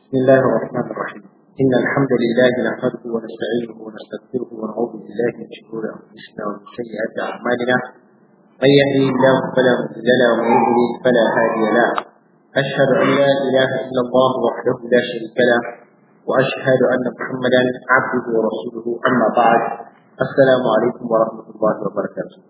بسم الله الرحمن الرحيم إن الحمد لله نحمده ونستعينه ونستغفره ونعوذ بالله من شرور أنفسنا ومن سيئات أعمالنا من يهده الله فلا مضل له ومن يضلل فلا هادي له أشهد أن لا إله إلا الله وحده لا شريك له وأشهد أن محمدا عبده ورسوله أما بعد السلام عليكم ورحمة الله وبركاته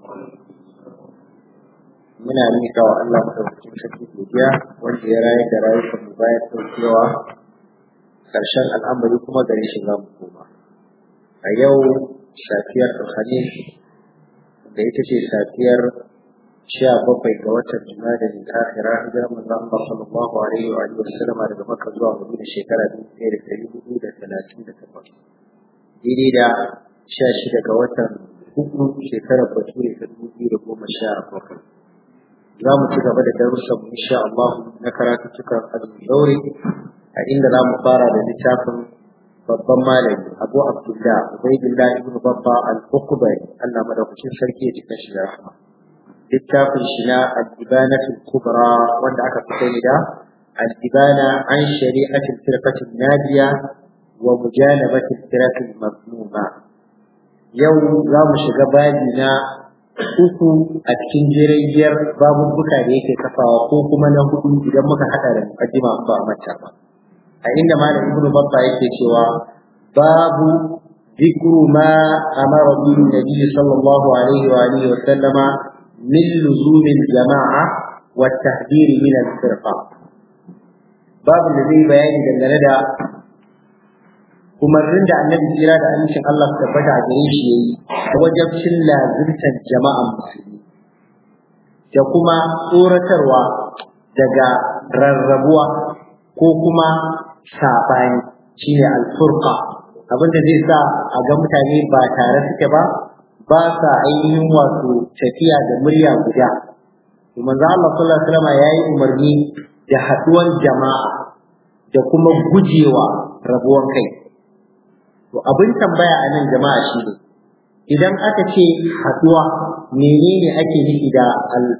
muna mika wa Allah madaukakin sarki godiya wanda ya rayar da rayuwar mu bayan daukewa karshen al'amari kuma gare shi za mu koma a yau safiyar alhamis da ita ce safiyar sha bakwai ga watan jima'a da akhira hijirar manzon Allah sallallahu alaihi wa alihi wasallama daga Makka zuwa Madina shekara dubu ɗaya da ɗari hudu da talatin da takwas daidai da sha shida ga watan uku shekarar bature ta dubu biyu da goma sha bakwai za mu ci gaba da darussan insha Allah na karatu cikin azumi daure a inda za mu fara da littafin babban malami Abu Abdullah Ubaydullah ibn Babba al-Uqbari Allah madaukakin sarki ya cika shi da rahma littafin shi na al-Ibanatul Kubra wanda aka fi sani da al-Ibana an shari'atul firqatin nadiya wa mujanabatul firqatil mazmuma yau za mu shiga babi na uku a cikin jirgiyar babubuka da yake kafawa ko kuma na hudu idan muka hada da mukaddima ba a mata ba a inda malam ibnu babba yake cewa babu ذكر ما أمر به النبي صلى الله عليه وآله وسلم من لزوم الجماعة والتحذير من الفرقة باب الذي بيان دلنا umarnin da annabi tsira da amincin Allah su tabbata a gare shi yayi wajabcin lazimtar jama'an musulmi da kuma tsoratarwa daga rarrabuwa ko kuma sabani shine alfurqa abinda zai sa a ga mutane ba tare suke ba ba sa ainihin wato tafiya da murya guda to manzo Allah sallallahu alaihi wasallam yayi umarni da haduwan jama'a da kuma gujewa rabuwan kai To abin tambaya a nan jama'a shi ne, idan aka ce haɗuwa menene ake nufi da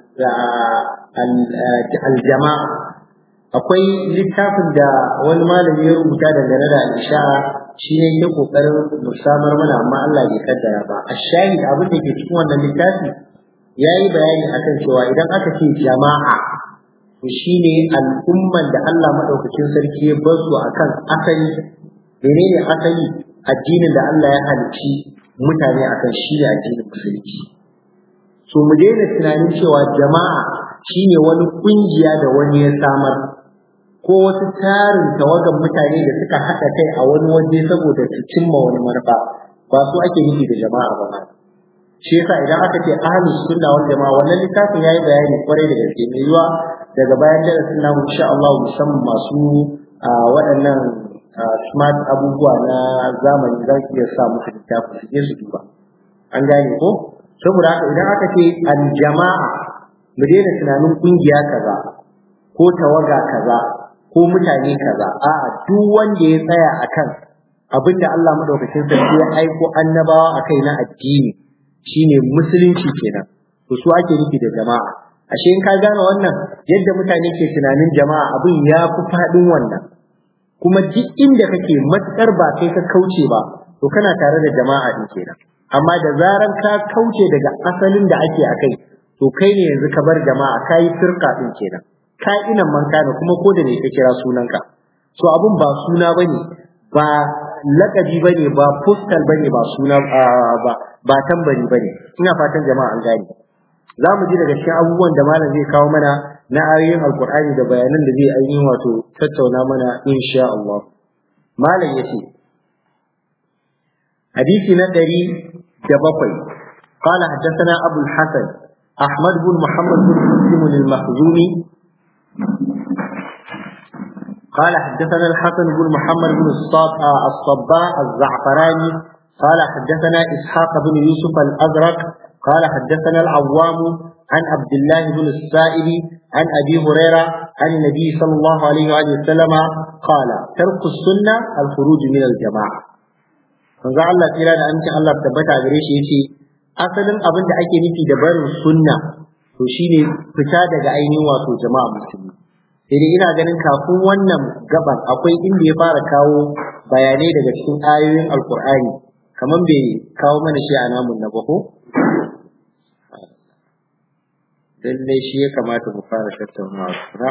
aljama'a? Akwai littafin da wani malami ya rubuta dangane da al'isha'a shi ne ke ƙoƙarin musamar mana amma Allah bai kaddara ba. A shahid abin da ke cikin wannan littafi ya yi bayani akan cewa idan aka ce jama'a to shi ne al'umman da Allah maɗaukacin sarki ya bar su akan asali menene asali addinin da Allah ya halicci mutane akan shi ne addinin musulunci so mu daina tunanin cewa jama'a shine wani kungiya da wani ya samar ko wasu tarin tawagan mutane da suka haɗa kai a wani waje saboda su cimma wani manufa ba su ake nufi da jama'a ba shi yasa idan aka ce ahlus sunna wal jama'a wannan littafin yayi bayani kwarai da gaske mai yiwa daga bayan darasin namu insha Allah musamman masu waɗannan smart abubuwa na zamani za ki iya sa musu littafi su je su duba an gane ko saboda haka idan aka ce aljama'a mu daina tunanin kungiya kaza ko tawaga kaza ko mutane kaza a'a duk wanda ya tsaya akan abinda Allah madaukakin sarki ya aiko annabawa akai na addini shine musulunci kenan to su ake nufi da jama'a ashe in ka gane wannan yadda mutane ke tunanin jama'a abin ya fi faɗin wannan kuma duk inda kake matsar ba kai ka kauce ba to kana tare da jama'a din kenan amma da zaran ka kauce daga asalin da ake akai to kai ne yanzu ka bar jama'a ka yi firka din kenan ka ina man kana kuma ko da ne ka kira sunanka so abun ba suna bane ba lakabi bane ba postal bane ba suna ba ba tambari bane ina fatan jama'a an gane za mu ji daga cikin abubuwan da malam zai kawo mana na ayoyin alkur'ani da bayanan da zai ainihin wato tattauna mana insha Allah malam yace hadisi na ɗari da bakwai قال حدثنا أبو الحسن أحمد بن محمد بن مسلم المخزومي قال حدثنا الحسن بن محمد بن الصباء الزعفراني قال حدثنا إسحاق بن يوسف الأزرق قال حدثنا العوام عن عبد الله بن السائب عن أبي هريرة عن النبي صلى الله عليه وآله وسلم قال ترك السنة الخروج من الجماعة manzo Allah tsira da amincin Allah tabbata gare shi yace asalin abin da ake nufi da barin sunna to shine fita daga ainihin wato jama'a musulmi Idan ina ganin kafin wannan gaban akwai inda ya fara kawo bayanai daga cikin ayoyin Alkur'ani kamar bai kawo mana shi a namun na ba ko? Lallai shi ya kamata mu fara tattaunawa kuma.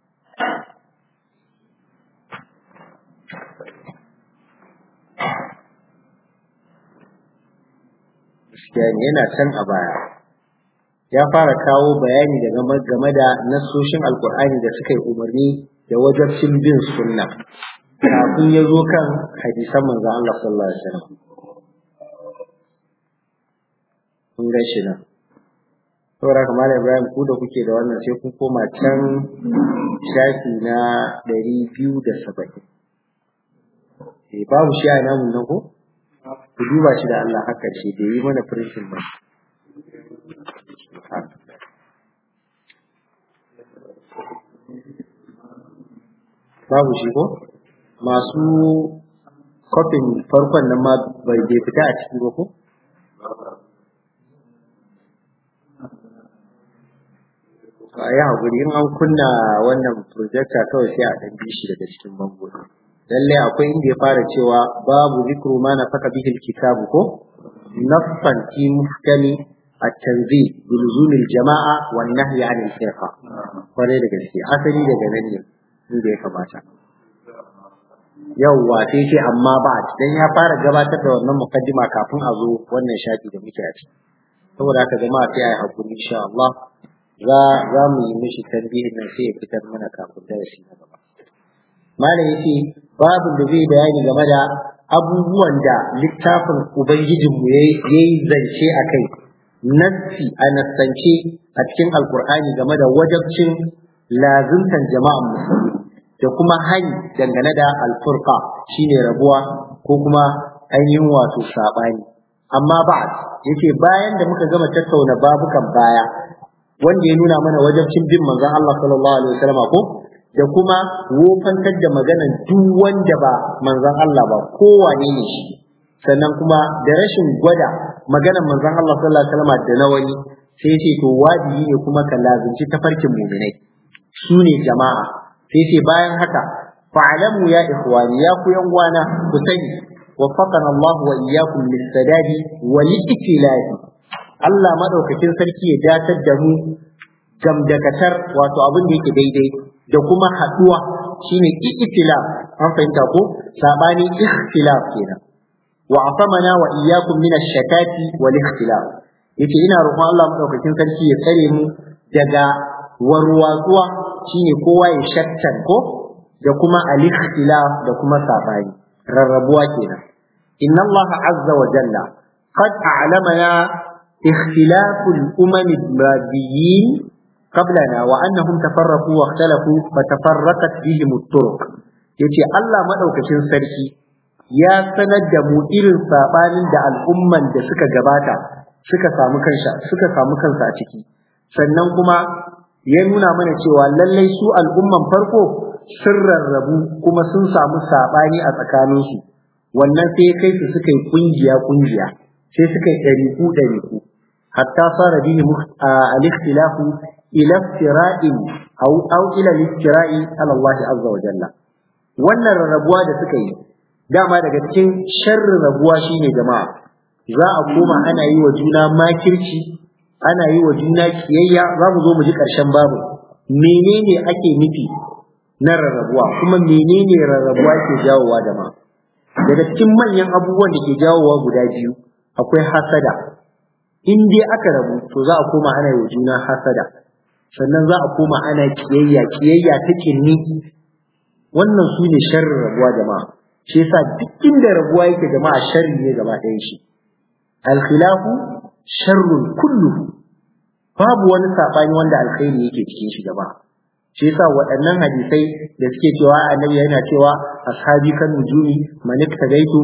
Gaskiya ne yana can a baya. Ya fara kawo bayani da game da nassoshin Alkur'ani da suka yi umarni da wajabcin bin sunna. Kafin ya zo kan hadisan manzon Allah sallallahu alaihi wasallam. Kun gan shi nan. saboda haka malam ibrahim ku da kuke da wannan sai kun koma can shafi na ɗari biyu da saba'in eh babu shi a namun nan ko ku duba shi da Allah haka ce bai yi mana firishin ba babu shi ko masu kofin farkon nan ma bai fita a ciki ba ko a yi haƙuri in an kunna wannan projector kawai sai a ɗan bi shi daga cikin bango lallai akwai inda ya fara cewa babu zikru ma na faka bihil kitabu ko naffan fi muhkami at-tanzil bi luzumil jama'a wan nahyi 'anil firqa kwarai da gaske asali daga nan ne inda ya kamata yawwa sai ce amma ba dan ya fara gabatar da wannan mukaddima kafin a zo wannan shafi da muke a ciki saboda haka jama'a sai a yi hakuri insha Allah za za mu yi mishi tambihin nan sai ya fitar mana kafin darasi na gaba malam yace babu da zai bayani game da abubuwan da littafin ubangijinmu ya yi zance a kai nassi a nassance a cikin alkur'ani game da wajabcin lazimtan jama'an musulmi da kuma hani dangane da alfurqa shine rabuwa ko kuma ainihin wato sabani amma ba yace bayan da muka gama tattauna babukan baya wanda ya nuna mana wajabcin bin manzon Allah sallallahu alaihi wasallam ko da kuma wofantar da maganan duk wanda ba manzon Allah ba kowane ne shi sannan kuma da rashin gwada maganan manzon Allah sallallahu alaihi wasallam da na wani sai ce to wajibi ne kuma ka lazimci tafarkin mu'minai su ne jama'a sai ce bayan haka fa'alamu ya ikhwani ya ku yan wana ku sani waffaqana Allah wa iyyakum lis-sadadi wa lil Allah madaukakin sarki ya datar da mu gamdakatar wato abin da yake daidai da kuma haduwa shine ikhtilaf an fahimta ko sabani ikhtilaf kenan wa afamana wa iyyakum min ash-shakati wal ikhtilaf yace ina roƙon Allah madaukakin sarki ya tsare mu daga warwatsuwa shine kowa ya shakkan ko da kuma al-ikhtilaf da kuma sabani rarrabuwa kenan inna Allah azza wa jalla qad a'lamana اختلاف الأمم الماديين قبلنا وأنهم تفرقوا واختلفوا فتفرقت بهم الطرق yace Allah madaukakin sarki ya sanar da mu irin sabanin da al'umman da suka gabata suka samu kansa suka samu kansa a ciki sannan kuma ya nuna mana cewa lallai su al'umman farko sun rarrabu kuma sun samu sabani a tsakaninsu wannan sai kai su suka yi kungiya kungiya sai suka yi ɗariku ɗariku hatta fara bihi al-ikhtilafu ila iftira'in aw aw ila al-iftira'i ala Allah azza wa jalla wannan rarrabuwa da suka yi dama daga cikin sharrin rabuwa shine jama'a za a koma ana yi wa juna makirci ana yi wa juna kiyayya za mu zo mu ji ƙarshen babu menene ake nufi na rarrabuwa kuma menene rarrabuwa ke jawowa jama'a daga cikin manyan abubuwan da ke jawowa guda biyu akwai hasada in dai aka rabu to za a koma ana yi juna hasada sannan za a koma ana kiyayya kiyayya ta kinni wannan su ne sharrin rabuwa jama'a shi yasa duk inda rabuwa yake jama'a sharri ne gaba ɗayan shi alkhilafu sharrun kulluhu babu wani sabani wanda alkhairi yake cikin shi jama'a shi yasa waɗannan hadisai da suke cewa annabi yana cewa ashabi kan nujumi man iktadaitu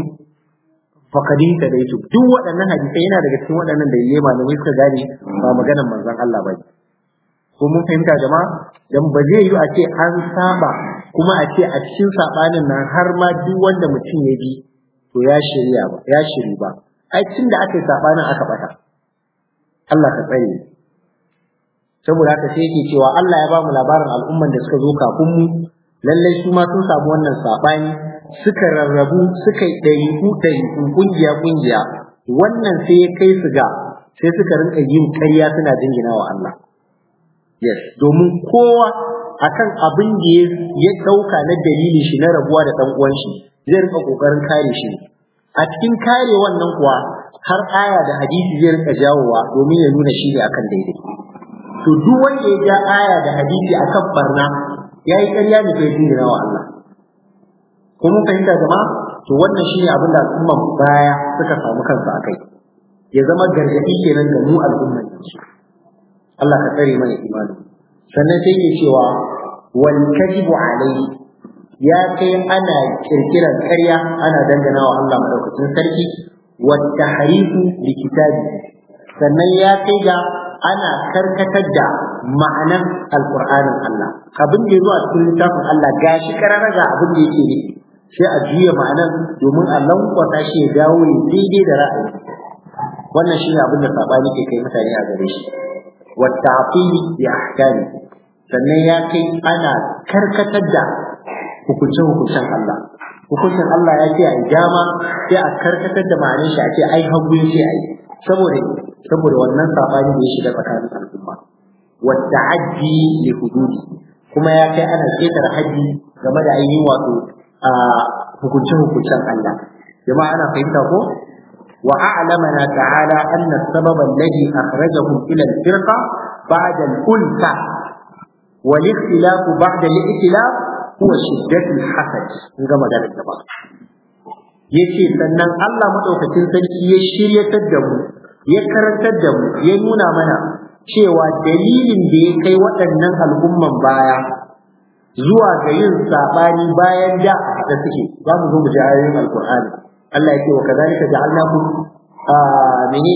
faqad iktadaitu duk waɗannan hadisai yana daga cikin waɗannan da yayi malamai suka gane ba maganar manzon Allah bane ko mun fahimta jama'a dan ba zai yi a ce an saba kuma a ce a cikin sabanin nan har ma duk wanda mutum ya bi to ya shirya ba ya shiri ba ai tun da aka yi sabanin aka bata Allah ka tsare saboda haka sai yake cewa Allah ya ba mu labarin al'umman da suka zo kafin mu lallai su ma sun samu wannan sabani suka rarrabu suka yi ɗariku ɗariku kungiya kungiya wannan sai ya kai su ga sai suka rinka yin ƙarya suna jingina wa Allah yes domin kowa akan abin da ya ɗauka na dalilin shi na rabuwa da ɗan uwan shi zai rinka ƙoƙarin kare shi a cikin kare wannan kuwa har aya da hadisi zai rinka jawowa domin ya nuna shi ne akan daidai to duk wanda ya ja aya da hadisi akan barna ya yi ƙarya ne bai jingina wa Allah ko mun fahimta jama'a to wannan shine abin da al'umman baya suka samu kansu akai ya zama gargaɗi kenan ga mu al'umman yanzu Allah ka tsare mana imani sannan sai ke cewa wal kadibu alayhi ya kai ana kirkiran ƙarya ana dangana wa Allah madaukakin sarki wa tahrifu li kitabi sannan ya kai ga ana karkatar da ma'anan alqur'anin Allah abin da yazo a cikin littafin Allah gashi kararraga abin da yake ne sai a juya ma'anan domin a lankwasa shi ya dawo ya daidai da ra'ayi wannan shine abin da sabani ke kai mutane a gare shi wa ta'fili bi ahkami sannan ya kai ana karkatar da hukuncin hukuncin Allah hukuncin Allah ya ce a dama sai a karkatar da ma'anar shi a ce ai hagu ya ce ai saboda saboda wannan sabani da ya shiga tsakanin al'umma wa ta'addi li hududi kuma ya kai ana ketare haji game da ainihin wato a hukuncin hukuncin Allah jama'a ana fahimta ko wa a'lamana ta'ala anna sababa alladhi akhrajahum ila al-firqa ba'da al-ulfa والاختلاف بعد الائتلاف huwa shiddatul hasad kun ga magana ta ba yace sannan Allah madaukakin sarki ya shiryatar da mu ya karantar da mu ya nuna mana cewa dalilin da ya kai waɗannan al'umman baya zuwa ga yin sabani bayan da da suke za mu zo mu ji ayoyin alqur'ani Allah yake wa kadhalika ja'alnakum menene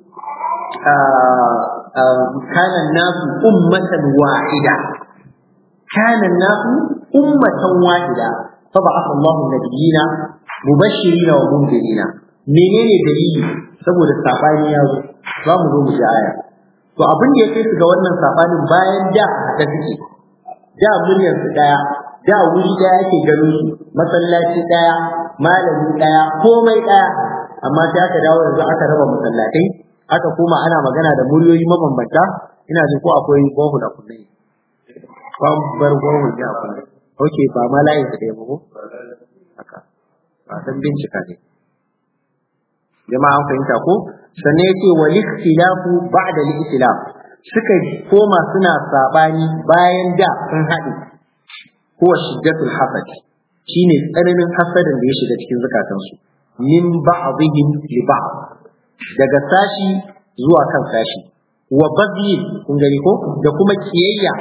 kana nasu ummatan wahida kana nasu ummatan wahida fa ba'atha Allahu nabiyina mubashirina wa mundirina menene dalili saboda sabani ya zo za mu zo mu ji aya to abin da ya kai su ga wannan sabanin bayan da da suke da muryar su daya da wuri daya ake ganin su masallaci daya malami daya komai daya amma sai aka dawo yanzu aka raba masallatai aka koma ana magana da muryoyi mabambanta ina jin ko akwai bohu da kullai ban bar bohu da kullai okay ba ma layin da ya bugo haka ba san bincika ne jama'a an fahimta ko sannan yace wal ikhtilafu ba'da al ikhtilaf suka koma suna sabani bayan da sun haɗe ko shiddatul hasad shine tsananin hasadin da ya shiga cikin zukatansu min ba'dihim li ba'd daga sashi zuwa kan sashi wa baghi kun gani ko da kuma kiyayya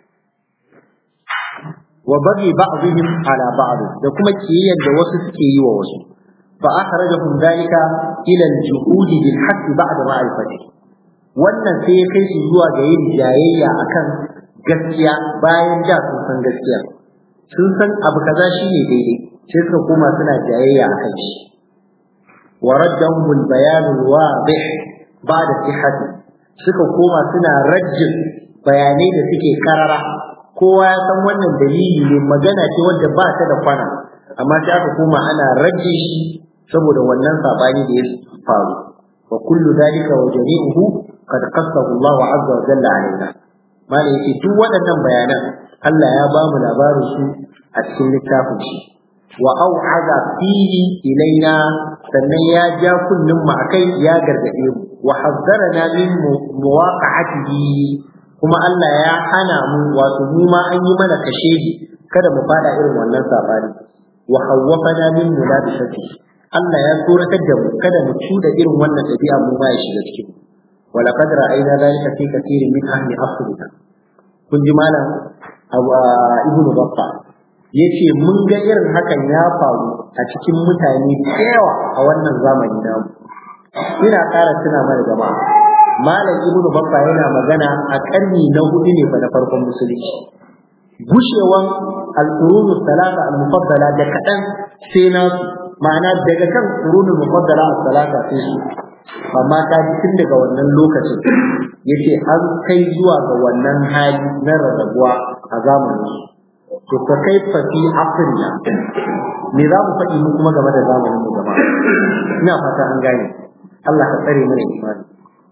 wa baghi ba'dihim ala ba'd da kuma kiyayyan da wasu suke yi wa wasu fa akhrajahum dalika ila al-juhudi bil haqq ba'da ma'rifati wannan sai ya kai su zuwa ga yin jayayya akan gaskiya bayan da sun san gaskiya sun san abu kaza shine daidai sai suka koma suna jayayya akan shi وردهم البيان الواضح بعد صحته suka koma suna rajin bayanai da suke karara kowa ya san wannan dalili ne magana ce wadda ba ta da kwana amma sai aka koma ana rajin shi saboda wannan sabani da ya faru wa kullu dalika wa jami'uhu qad qassahu Allah azza wa jalla alaina malai yake duk waɗannan bayanan Allah ya ba mu labarin su a cikin littafin shi wa au'aza fihi ilaina sannan ya ja kullum mu akai ya gargade mu wa hazzarana min muwaqa'atihi kuma Allah ya hana mu wato mu ma an yi mana kashedi kada mu fada irin wannan sabani wa hawwafana min mulabisati Allah ya tsoratar da mu kada mu cuda irin wannan dabi'a mu ma ya shiga cikin wa laqad ra'ayna dhalika fi kathirin min ahli afrika kun ji malam ibnu battah ya ce mun ga irin hakan ya faru a cikin mutane da yawa a wannan zamani namu ina ƙara tuna mana jama'a malam ibnu babba yana magana a ƙarni na hudu ne fa na farkon musulunci gushewan al-qurunu salata al-mufaddala da kaɗan sai na ma'ana daga kan qurunul mufaddala al-salata sai su amma ka tun daga wannan lokacin yace an kai zuwa ga wannan hali na rarrabuwa a zamanin to fa kaifa fi afrina me za mu faɗi mu kuma game da zamanin mu gaba ina fata an gane Allah ka tsare mana imani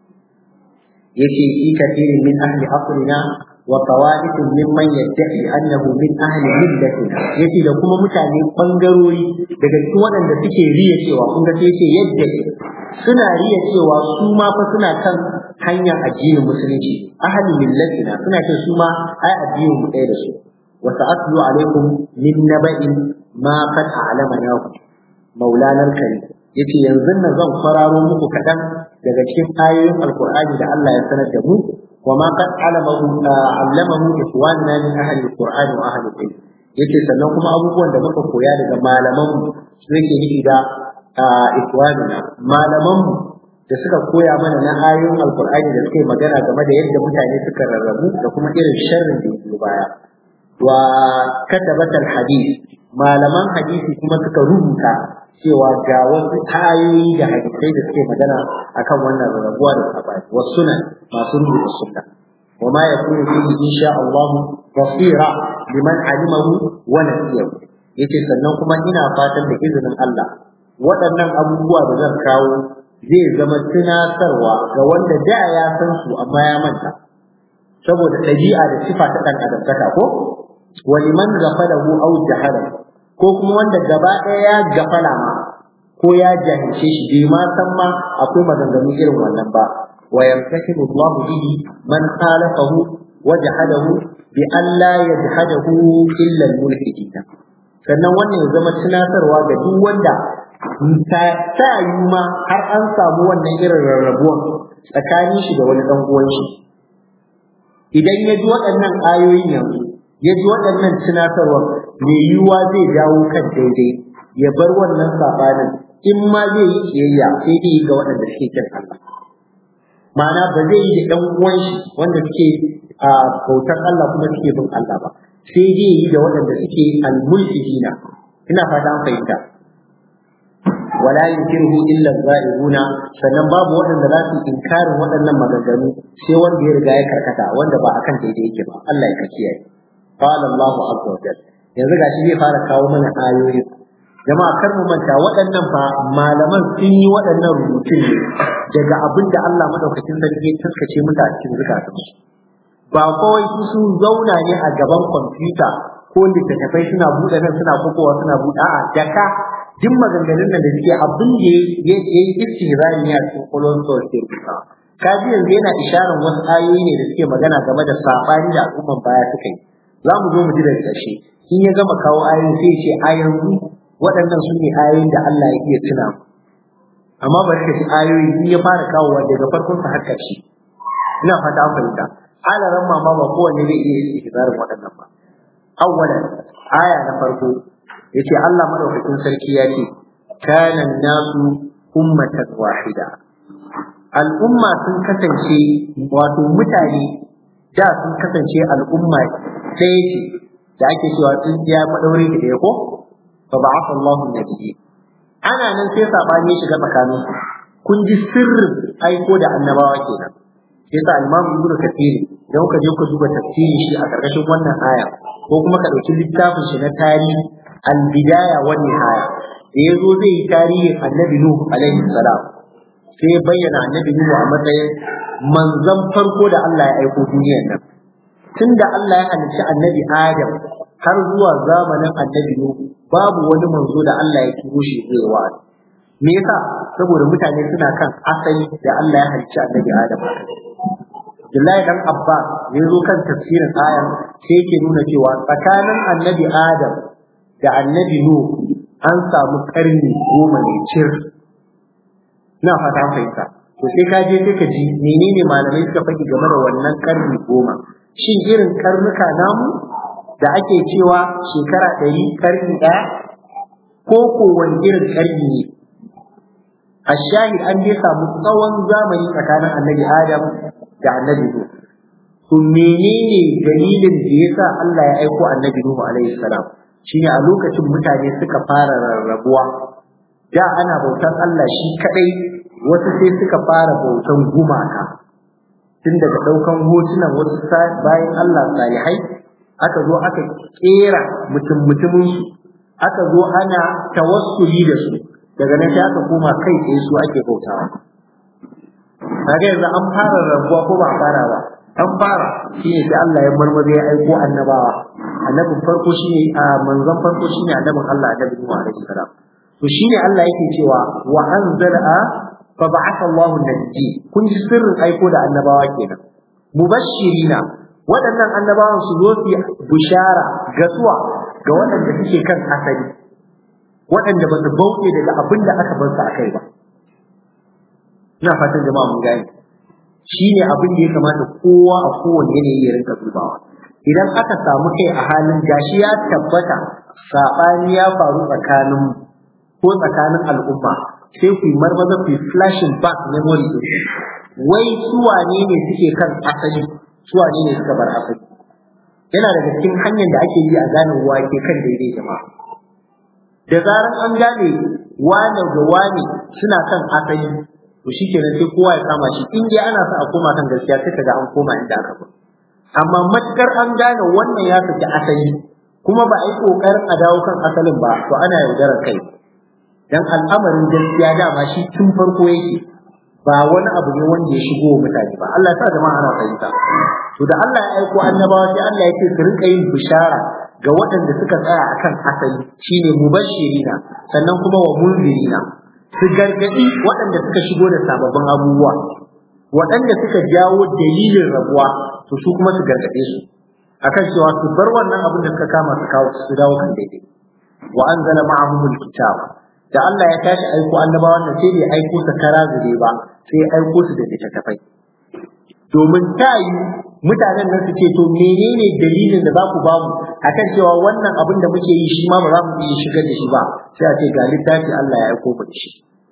yace fi kathirin min ahli afrina wa qawaid mimman yad'i annahu min ahli millatina yace da kuma mutane bangarori daga cikin waɗanda suke riya cewa kun ga sai yace yadda suna riya cewa su ma fa suna kan hanyar addinin musulunci ahli millatina suna ce su ma ai addinin mu ɗaya da su wa sa'atlu alaikum min naba'in ma qad a'lamana maulana al-karim yace yanzu nan zan fararo muku kaɗan daga cikin ayoyin alqur'ani da Allah ya sanar da mu wa ma qad alamahu allamahu ikhwanuna min ahli alqur'ani wa ahli al yace sannan kuma abubuwan da muka koya daga malaman mu su yake nufi da ikhwanuna malaman mu da suka koya mana na ayoyin alqur'ani da suke magana game da yadda mutane suka rarrabu da kuma irin sharrin da yake baya wa katabatal hadith malaman hadisi kuma suka rubuta cewa ga wasu ayoyi da hadisai da suke magana akan wannan rarrabuwa da sabani wa sunan masu rubuta sunna wa ma yakunu fihi insha Allah basira liman alimahu wa nasiyahu yace sannan kuma ina fatan da izinin Allah waɗannan abubuwa da zan kawo zai zama tunatarwa ga wanda da ya san su amma ya manta saboda ɗabi'a da sifa ta ɗan adamtaka ko wa liman ghafalahu aw jahalahu ko kuma wanda gaba ɗaya ya gafala ma ko ya jahilce shi bai ma san ma akwai maganganu irin wannan ba wa yamtahimu Allah bihi man khalafahu wa jahadahu bi an la yajhadahu illa al-mulhidin sannan wannan ya zama tunatarwa ga duk wanda ta ta yi ma har an samu wannan irin rarrabuwan tsakanin shi da wani dan uwan shi idan ya ji waɗannan ayoyin yanzu ya ji waɗannan tunatarwar mai yiwuwa zai dawo kan daidai ya bar wannan sabanin in ma zai yi kiyayya sai dai ga waɗanda suke kin Allah ma'ana ba zai yi da ɗan uwan shi wanda suke a bautar Allah kuma suke bin Allah ba sai dai yi da waɗanda suke al-mulhidina ina fata an fahimta wala yunkiruhu illa zalimuna sannan babu waɗanda za su inkarin waɗannan maganganu sai wanda ya riga ya karkata wanda ba akan daidai yake ba Allah ya kiyaye qala Allah azza wa jalla yanzu gashi zai fara kawo mana ayoyi jama'a kar mu manta waɗannan fa malaman sun yi waɗannan rubutun ne daga abin da Allah madaukakin sarki ya taskace musu a cikin zukatansu ba kawai su sun zauna ne a gaban kwamfuta ko littattafai suna buɗe nan suna kokowa suna buɗe a'a daka duk maganganun nan da suke abin da ya yi istihzari ne a cikin kolon sol ke rubuta kaji yanzu yana isharar wasu ayoyi ne da suke magana game da saɓani da al'umman baya suka yi za mu zo mu ji daga ƙarshe in ya gama kawo ayoyin sai ce a yanzu waɗannan su ne ayoyin da Allah ya iya tuna amma bari ka ji ayoyi in ya fara kawowa daga farkon sa har ƙarshe ina fata an fahimta alaran mama ba kowanne zai iya istihzarin waɗannan ba awwalan aya na farko yace Allah madaukakin sarki ya ce kana nasu ummatan wahida al'umma sun kasance wato mutane da sun kasance al'umma ɗaya ce da ake cewa tsintsiya madaure da ɗaya ko fa ba'atha Allahu nabiyyi ana nan sai sabani ya shiga tsakanin kun ji sirrin aiko da annabawa kenan sai sa Imam Ibn Kathir idan ka je ku duba tafsirin shi a karkashin wannan aya ko kuma ka dauki littafin shi na tarihi al-bidaya wa nihaya da yazo zai yi tarihin Annabi Nuh alaihi salam sai ya bayyana Annabi Nuh a matsayin manzon farko da Allah ya aiko duniyar nan tunda Allah ya halicci Annabi Adam har zuwa zamanin Annabi Nuh babu wani manzo da Allah ya turo shi zai wa'azi me yasa saboda mutane suna kan asali da Allah ya halicci Annabi Adam Abdullahi dan Abbas ya zo kan tafsirin ayan sai yake nuna cewa tsakanin Annabi Adam da Annabi Nuh an samu karni goma ne cir. Ina fata an fahimta. To sai ka je sai ka ji menene malamai suka faɗi game da wannan karni goma. Shin irin karnuka namu da ake cewa shekara ɗari karni ɗaya ko ko wani irin karni ne? A shahid an dai samu tsawon zamani tsakanin Annabi Adam da annabi Nuhu. To menene dalilin da yasa Allah ya aiko annabi Nuhu alaihi salam? Shine a lokacin mutane suka fara rarrabuwa. Da ana bautan Allah shi kadai, wasu sai suka fara bautan gumaka. tun daga ɗaukan hotunan wasu bayan Allah salihai aka zo aka kera mutum mutumin su aka zo ana tawassuli da su daga nan sai aka koma kai tsaye su ake bautawa kaga yanzu an fara rabuwa ko ba a fara ba an fara shine sai Allah ya marmaza ya aiko annabawa annabin farko shine a manzon farko shine annabin Allah annabi Nuhu alaihi salam to shine Allah yake cewa wa anzala fa ba'atha Allahu nabiyyi kun ji sirrin aiko da annabawa kenan mubashirina waɗannan annabawan su zo su bushara gasuwa ga waɗanda suke kan asali waɗanda ba su bauɗe daga abin da aka bar su a kai ba ina fatan jama'a mun gane shi ne abin da ya kamata kowa a kowane yanayi ya rinka dubawa idan aka samu kai a halin gashi ya tabbata saɓani ya faru tsakanin ko tsakanin al'umma sai ku yi marmaza ku yi flashing back memory din wai su wane ne suke kan asali su wane ne suka bar asali yana daga cikin hanyar da ake yi a gane wake kan daidai jama'a da zaran an gane wane da wane suna kan asali to shikenan sai kowa ya kama shi in dai ana sa a koma kan gaskiya sai kaga an koma inda aka bar amma matukar an gane wannan ya saki asali kuma ba a yi kokarin a dawo kan asalin ba to ana yaudarar kai dan al'amarin gaskiya dama shi tun farko yake ba wani abu ne wanda ya shigo mutane ba Allah ya sa jama'a ana fahimta to da Allah ya aiko annabawa sai Allah ya ce su rinka yin bishara ga waɗanda suka tsaya akan asali shine mubashirina sannan kuma wa munzirina su gargadi waɗanda suka shigo da sababbin abubuwa waɗanda suka jawo dalilin rabuwa to su kuma su gargade su akan cewa su bar wannan abin da suka kama su kawo su dawo kan daidai wa anzala ma'ahumul kitaba da Allah ya tashi aiko annabawan nan sai bai aiko su kara zube ba sai aiko su da littattafai domin ta yi mutanen nan su ce to menene dalilin da za ku ba mu akan cewa wannan abin da muke yi shi ma ba za mu iya shigar da shi ba sai a ce ga littafi Allah ya aiko ku da shi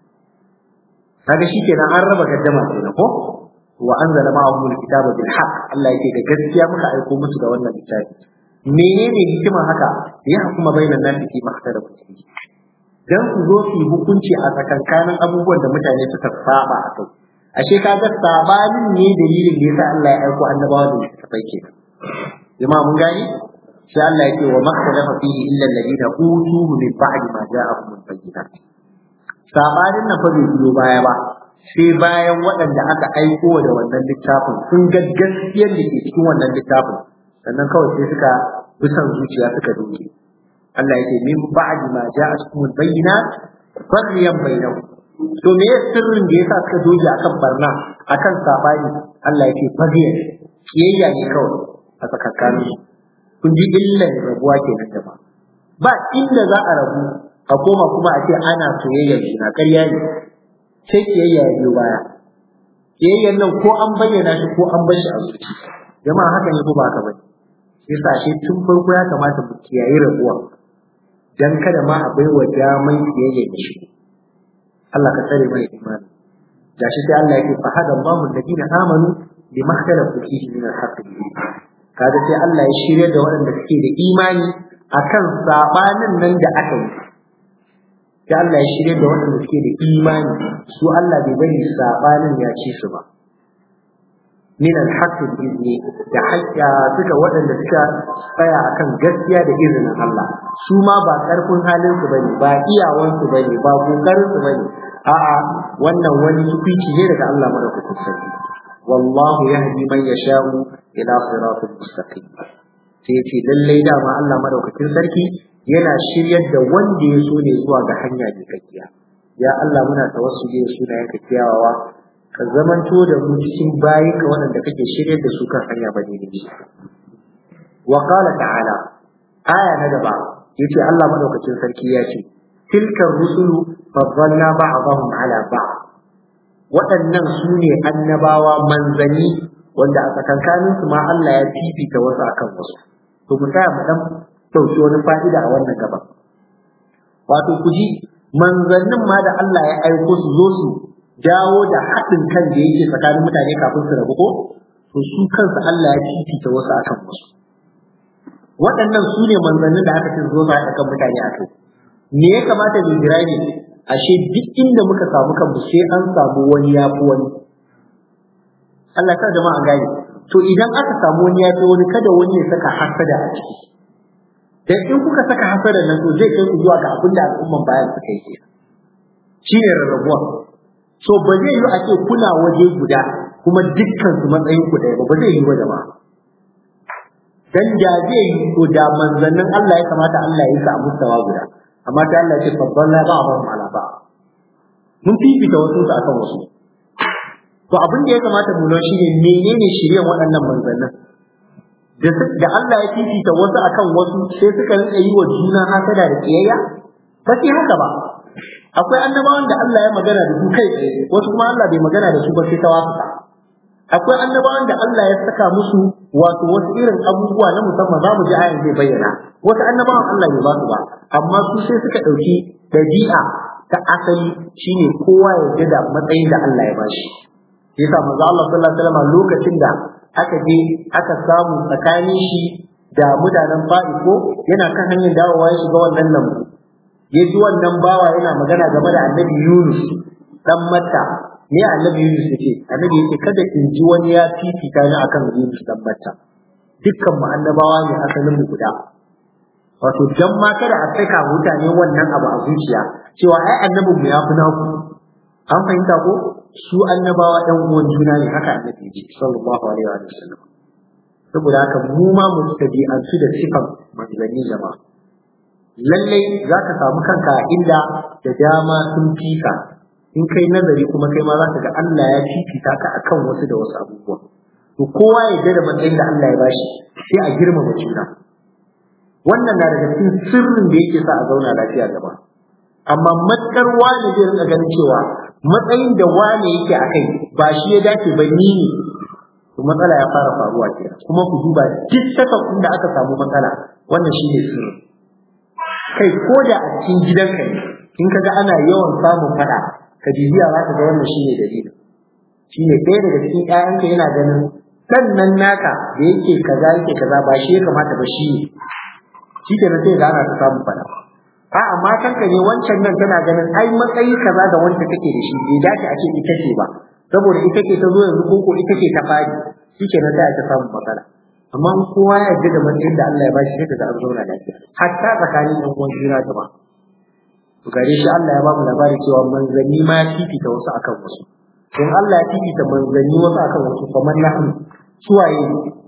kaga shi kenan an raba gaddama kenan ko wa anzala ma'ahum alkitaba bil haqq Allah yake da gaskiya muka aiko musu da wannan littafi menene hikima haka ya hukuma bainan nasi fi makhtalafu fihi dan su zo su hukunci a tsakankanin abubuwan da mutane suka saba a kai ashe kaga sabanin ne dalilin da yasa Allah ya aiko annabawa da littafai kenan jama'a mun gani sai Allah yake wa makhtalafa fihi illa alladhina utuhu min ba'di ma ja'ahum al-bayyinat sabanin nan fa bai biyo baya ba sai bayan waɗanda aka aiko da wannan littafin sun ga gaskiyar da ke cikin wannan littafin sannan kawai sai suka bi son zuciya suka duke Allah yake min ba'di ma ja'akum al-bayyinat farriyan bainahum to me ya sirrin da yasa suka doge akan barna akan sabani Allah yake fadiya kiyayya ne kawai a tsakanin kun ji illan rabuwa kenan da ba ba inda za a rabu a koma kuma a ce ana soyayyar juna ƙarya ne sai kiyayya ya biyo baya kiyayyan nan ko an bayyana shi ko an bar shi a zuci jama'a haka ne ko ba haka bane yasa shi tun farko ya kamata mu kiyaye rabuwa dan kada ma a baiwa daman kiyayya da shi Allah ka tsare mai imani gashi sai Allah yake fa hada Allahu alladina amanu bima ikhtalafu fihi min al-haqq kaga sai Allah ya shirya da waɗanda suke da imani akan sabanin nan da aka yi sai Allah ya shirya da waɗanda suke da imani su Allah bai bari sabanin ya ci su ba min al-haqq bi'izni da haƙƙa suka waɗanda suka tsaya akan gaskiya da izinin Allah su ma ba ƙarfin halin su bane ba iyawan su bane ba kokarin su bane a'a wannan wani tufici ne daga Allah madaukakin sarki wallahu yahdi man yasha'u ila siratal mustaqim sai ce lallai dama Allah madaukakin sarki yana shiryar da wanda ya so ne zuwa ga hanya mai kakkiya ya Allah muna tawassuli da sunayen ka kiyawawa ka zamanto da mu cikin bayi ka waɗanda kake shiryar da su kan hanya ba daidai wa qala ta'ala aya na gaba yace Allah madaukakin sarki ya ce tilka rusulu faddalna ba'dahum ala ba'd waɗannan su ne annabawa manzanni wanda a tsakankanin su ma Allah ya fifita wasu akan wasu to mu tsaya mu dan dauki wani fa'ida a wannan gaba wato ku ji manzannin ma da Allah ya aiko su zo su dawo da haɗin kan da yake tsakanin mutane kafin su rabu ko to su kansu Allah ya fifita wasu akan wasu waɗannan su ne manzannin da aka ce zo su haɗa kan mutane a kai me ya kamata mu jira ne ashe duk inda muka samu kanmu sai an samu wani ya fi wani Allah ka jama'a gane to idan aka samu wani ya wani kada wani ya saka hasada a ciki dan in kuka saka hasada nan to zai kai ku zuwa ga abin da al'umman bayan suka yi shine rarrabuwa so ba zai yi a ce kuna waje guda kuma dukkan su matsayin ku ɗaya ba ba zai yi ba jama'a dan da zai yi to da manzannin Allah ya kamata Allah ya yi sa a mustawa guda amma ta Allah ce faddalla ba ba mu ala ba mun fifita wasu su akan wasu to abin da ya kamata mu lura shine menene shirye waɗannan manzannin da da Allah ya fifita wasu akan wasu sai suka rinka yi wa juna hasada da kiyayya ba sai haka ba akwai annabawan da Allah ya magana da su kai tsaye wasu kuma Allah bai magana da su ba sai ta wasuka akwai annabawan da Allah ya saka musu wato wasu irin abubuwa na musamman za mu ji ayan zai bayyana wasu annabawan Allah bai ba su ba amma su sai suka ɗauki dabi'a ta asali shine kowa ya da matsayin da Allah ya bashi yasa manzo Allah sallallahu alaihi wasallam lokacin da aka je aka samu tsakanin shi da mutanen Fa'iko yana kan hanyar dawowa ya shiga wannan lambu ya ji wannan bawa yana magana game da annabi Yunus dan Matta me annabi Yunus yake annabi yake kada in ji wani ya fifita ni akan Yunus dan Matta dukkan mu annabawa ne asalin mu guda wato dan ma kada a saka mutane wannan abu a zuciya cewa ai annabin mu ya fi naku an fahimta ko su annabawa ɗan uwan juna ne haka annabi ya ce sallallahu alaihi wa sallam saboda haka mu ma mu tabi'antu da sifan manzanni jama'a lallai za ka samu kanka a inda da dama sun fika in kai nazari kuma kai ma za ka ga Allah ya fifita ka akan wasu da wasu abubuwa to kowa ya da matsayin da Allah ya bashi sai a girmama juna wannan na daga cikin sirrin da yake sa a zauna lafiya gaba amma matkar wani zai rinka ganin cewa matsayin da wani yake a kai ba shi ya dace ba ni ne to matsala ya fara faruwa ke kuma ku duba duk sakakun da aka samu matsala wannan shi ne sirri kai ko da a cikin gidanka ne in ka ga ana yawan samun fada ka bibiya za ka ga wannan shi ne dalilin shi ne ɗaya daga cikin ƴaƴanka yana ganin sannan naka da yake kaza yake kaza ba shi ya kamata ba shi ne shi ke sai ga ana ta samun fada a'a matanka ne wancan nan tana ganin ai matsayi kaza da wanda kake da shi bai dace a ce ita ce ba saboda ita ce ta zo yanzu ko ko ita ce ta fadi shike na sai ta samu matsala amma in kowa ya yarda da matsayin da Allah ya bashi sai ka ga an zauna lafiya hatta tsakanin ɗan uwan juna gaba to gare shi Allah ya ba mu labari cewa manzanni ma ya fifita wasu akan wasu in Allah ya fifita manzanni wasu akan wasu kamar nahnu suwaye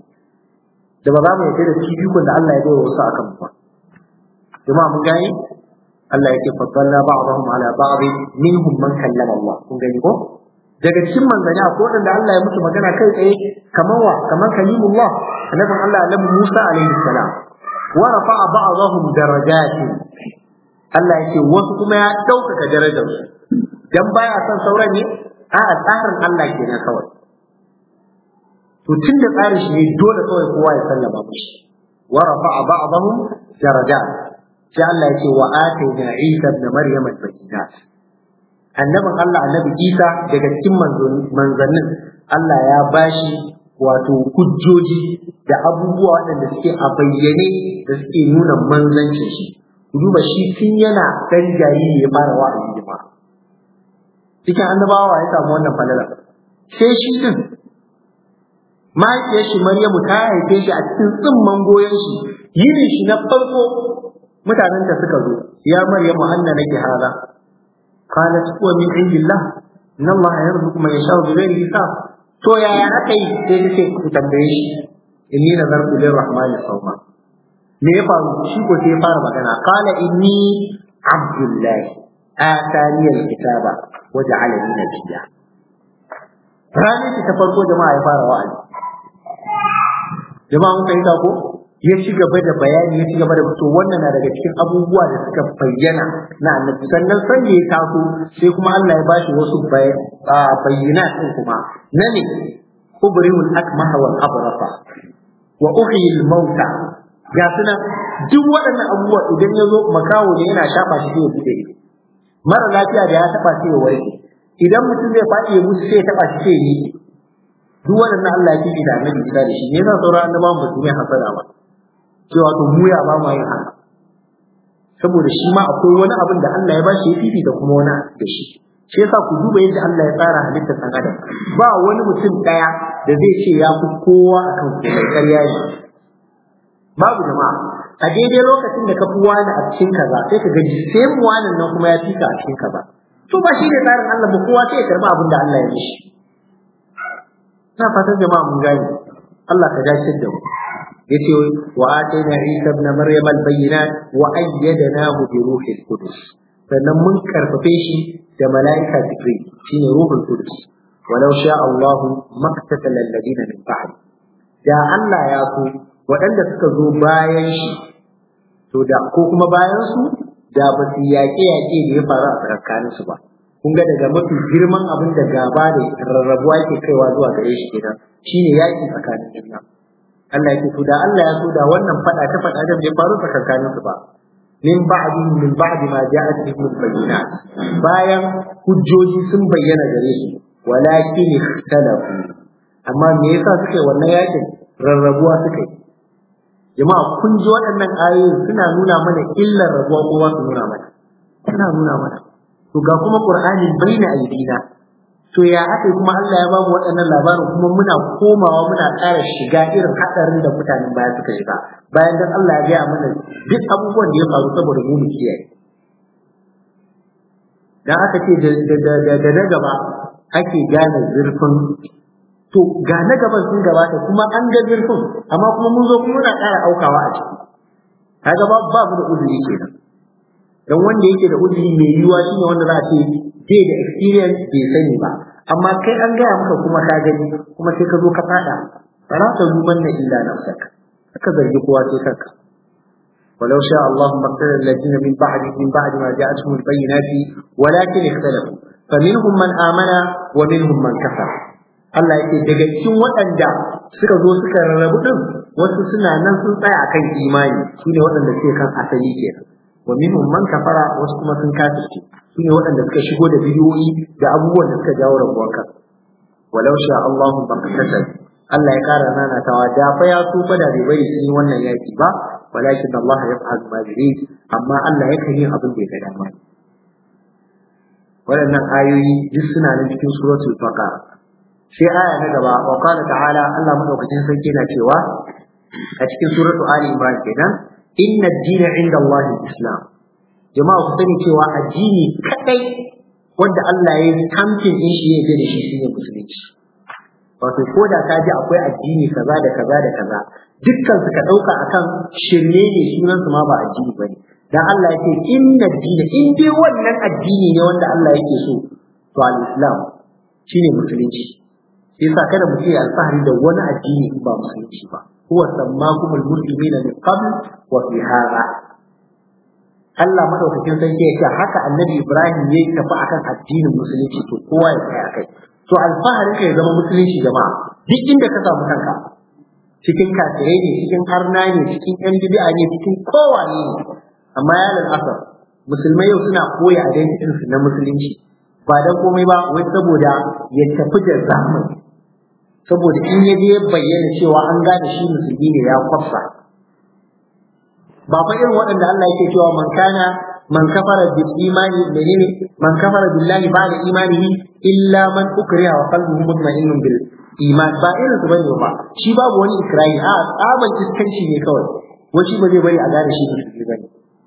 da ba za mu yarda da fifikon da Allah ya bai wasu akan mu ba jama'a mun gane Allah yake faddalna ba'dahum ala ba'd minhum man kallama Allah kun gani ko daga cikin manzanni akwai wanda Allah ya musu magana kai tsaye kamar wa kamar kalimullah annabin Allah annabi Musa alaihi salam wa rafa'a ba'dahum darajatin Allah yake wasu kuma ya ɗaukaka darajar su dan baya son sauran ne a tsarin Allah kenan kawai to tun da tsarin shi ne dole kawai kowa ya sallama mishi wa rafa'a ba'dahum darajat sai Allah ya ce wa atayna Isa ibn Maryam al-bayyinat annabin Allah annabi Isa daga cikin manzannin Allah ya bashi wato hujjoji da abubuwa waɗanda suke a bayyane da suke nuna manzancin shi ku duba shi tun yana ɗan jariri ya fara wa'azi jama'a cikin annabawa ya samu wannan falala sai shi din mahaifiyar shi Maryamu ta haife shi a cikin tsimman goyon shi yini shi na farko mutanen da suka zo ya maryamu anna laki hada qalat huwa min indillah inna allah yarzuqu man yasha'u bi ghairi hisab to yaya aka yi sai ta ce ku tambaye shi inni nazartu lirrahmani sawma me ya faru shi ko sai ya fara magana qala inni abdullah atani alkitaba wa ja'alani nabiyya ranar ta farko jama'a ya fara wa'azi jama'a mun fahimta ko ya ci gaba da bayani ya ci gaba da to wannan na daga cikin abubuwa da suka bayyana na annabi sannan san ya taso sai kuma Allah ya bashi wasu bayyana din kuma na ne ubrihul akmaha wal abrasa wa uhyil mauta ga suna duk waɗannan abubuwa idan ya zo makawo ne yana shafa shi sai ya bude mara lafiya da ya taba sai ya warke idan mutum zai faɗi ya mutu sai ya taba shi sai ya yi duk waɗannan Allah ya fifi da annabi Isa da shi ne yasa sauran annabawan ba su mai hasada ba cewa to mu ya ba mu yin haka saboda shi ma akwai wani abin da Allah ya bashi ya fifi da kuma wani da shi shi yasa ku duba yadda Allah ya tsara halittar ɗan adam ba wani mutum ɗaya da zai ce ya fi kowa akan komai ƙarya ne babu jama'a a daidai lokacin da ka fi wani a cikin kaza sai ka gaji sai mu wani nan kuma ya fi ka a cikin kaza to ba shi ne tsarin Allah ba kowa sai ya karba abin da Allah ya mishi ina fatan jama'a mun gane Allah ka dace da mu yace wa atayna Isa ibn Maryam al-bayyinat wa ayyadnahu bi ruhil qudus sannan mun karfafe shi da mala'ika Jibril shine ruhul qudus walau sha Allah maktatal alladina min ba'd da Allah ya so waɗanda suka zo bayan shi to da ko kuma bayan su da ba su yaƙe yaƙe da ya faru a tsakanin su ba kun ga daga mafi girman abin da gaba da rarrabuwa ke kaiwa zuwa gare shi kenan shine yaƙi tsakanin juna Allah yake to da Allah ya so da wannan fada ta fada da bai faru tsakanin su ba min ba'di min ba'di ma ja'at bihim al-bayyinat bayan hujjoji sun bayyana gare su walakin ikhtalafu amma me yasa suka yi wannan yakin rarrabuwa suka yi jama'a kun ji waɗannan ayoyi suna nuna mana illar rabuwa ko su nuna mana suna nuna mana to ga kuma qur'ani baina aidina to ya aka kuma Allah ya ba mu waɗannan labarin kuma muna komawa muna ƙara shiga irin haɗarin da mutanen baya suka shiga bayan dan Allah ya gaya mana duk abubuwan da ya faru saboda mu mu kiyaye dan aka ce da na gaba ake gane zurfin to ga na gaban sun gabata kuma an ga zurfin amma kuma mun zo kuma muna ƙara aukawa a ciki kaga ba ba mu da uzuri kenan dan wanda yake da uzuri mai yiwuwa shine wanda za a ce bai da experience bai sani ba amma kai an gaya maka kuma ka gani kuma sai ka zo ka fada fara ta zuman na illa nafsaka aka zargi kowa sai kanka ولو شاء الله ما اقتدى الذين من بعد من بعد ما جاءتهم البينات ولكن اختلفوا فمنهم من آمن ومنهم من كفر Allah yake daga cikin waɗanda suka zo suka rarrabu din wasu suna nan sun tsaya akan imani shine waɗanda suke kan asali kenan wa minhum man kafara wasu kuma sun kafirce shine waɗanda suka shigo da bidiyoyi da abubuwan da suka jawo rabuwar kan walau sha Allahu baqatat Allah ya kara nanatawa da fa ya so fa da bai bari sun yi wannan yaki ba walakin Allah ya fa'al ma yurid amma Allah yakan yi abin da ya ga dama waɗannan ayoyi duk suna nan cikin suratul baqara sai aya na gaba wa qala ta'ala Allah madaukakin sarki na cewa a cikin suratul ali imran kenan inna ad-dina 'inda Allah islam jama'a ku sani cewa addini kadai wanda Allah ya yi kamfin din shi ya da shi shine musulunci wato ko da ka ji akwai addini kaza da kaza da kaza dukkan su ka dauka akan shirye ne sunan su ma ba addini bane dan Allah yake inna ad-dina in dai wannan addini ne wanda Allah yake so to al-islam shine musulunci yasa kada mu ce alfahari da wani addini in ba musulunci ba huwa sammakum almuslimina min qabl wa fi hadha Allah madaukakin sarki ya ce haka annabi Ibrahim ya tafi akan addinin musulunci to kowa ya tsaya kai to alfahari ka ya zama musulunci jama'a duk inda ka samu kanka cikin kafirai ne cikin harna ne cikin yan bid'a ne cikin kowa ne amma ya asar musulmai yau suna koya identity su na musulunci ba dan komai ba wai saboda ya tafi da zamani saboda in ya je bayyana cewa an gane shi musulmi ne ya kwafsa ba fa irin waɗanda Allah yake cewa man kana man kafara bil imani menene man kafara billahi ba'da imanihi illa man ukriha wa qalbuhu mutma'innun bil iman ba irin su bane ba shi babu wani ikrahi a tsaban iskanci ne kawai wani ba zai bari a gane shi musulmi bane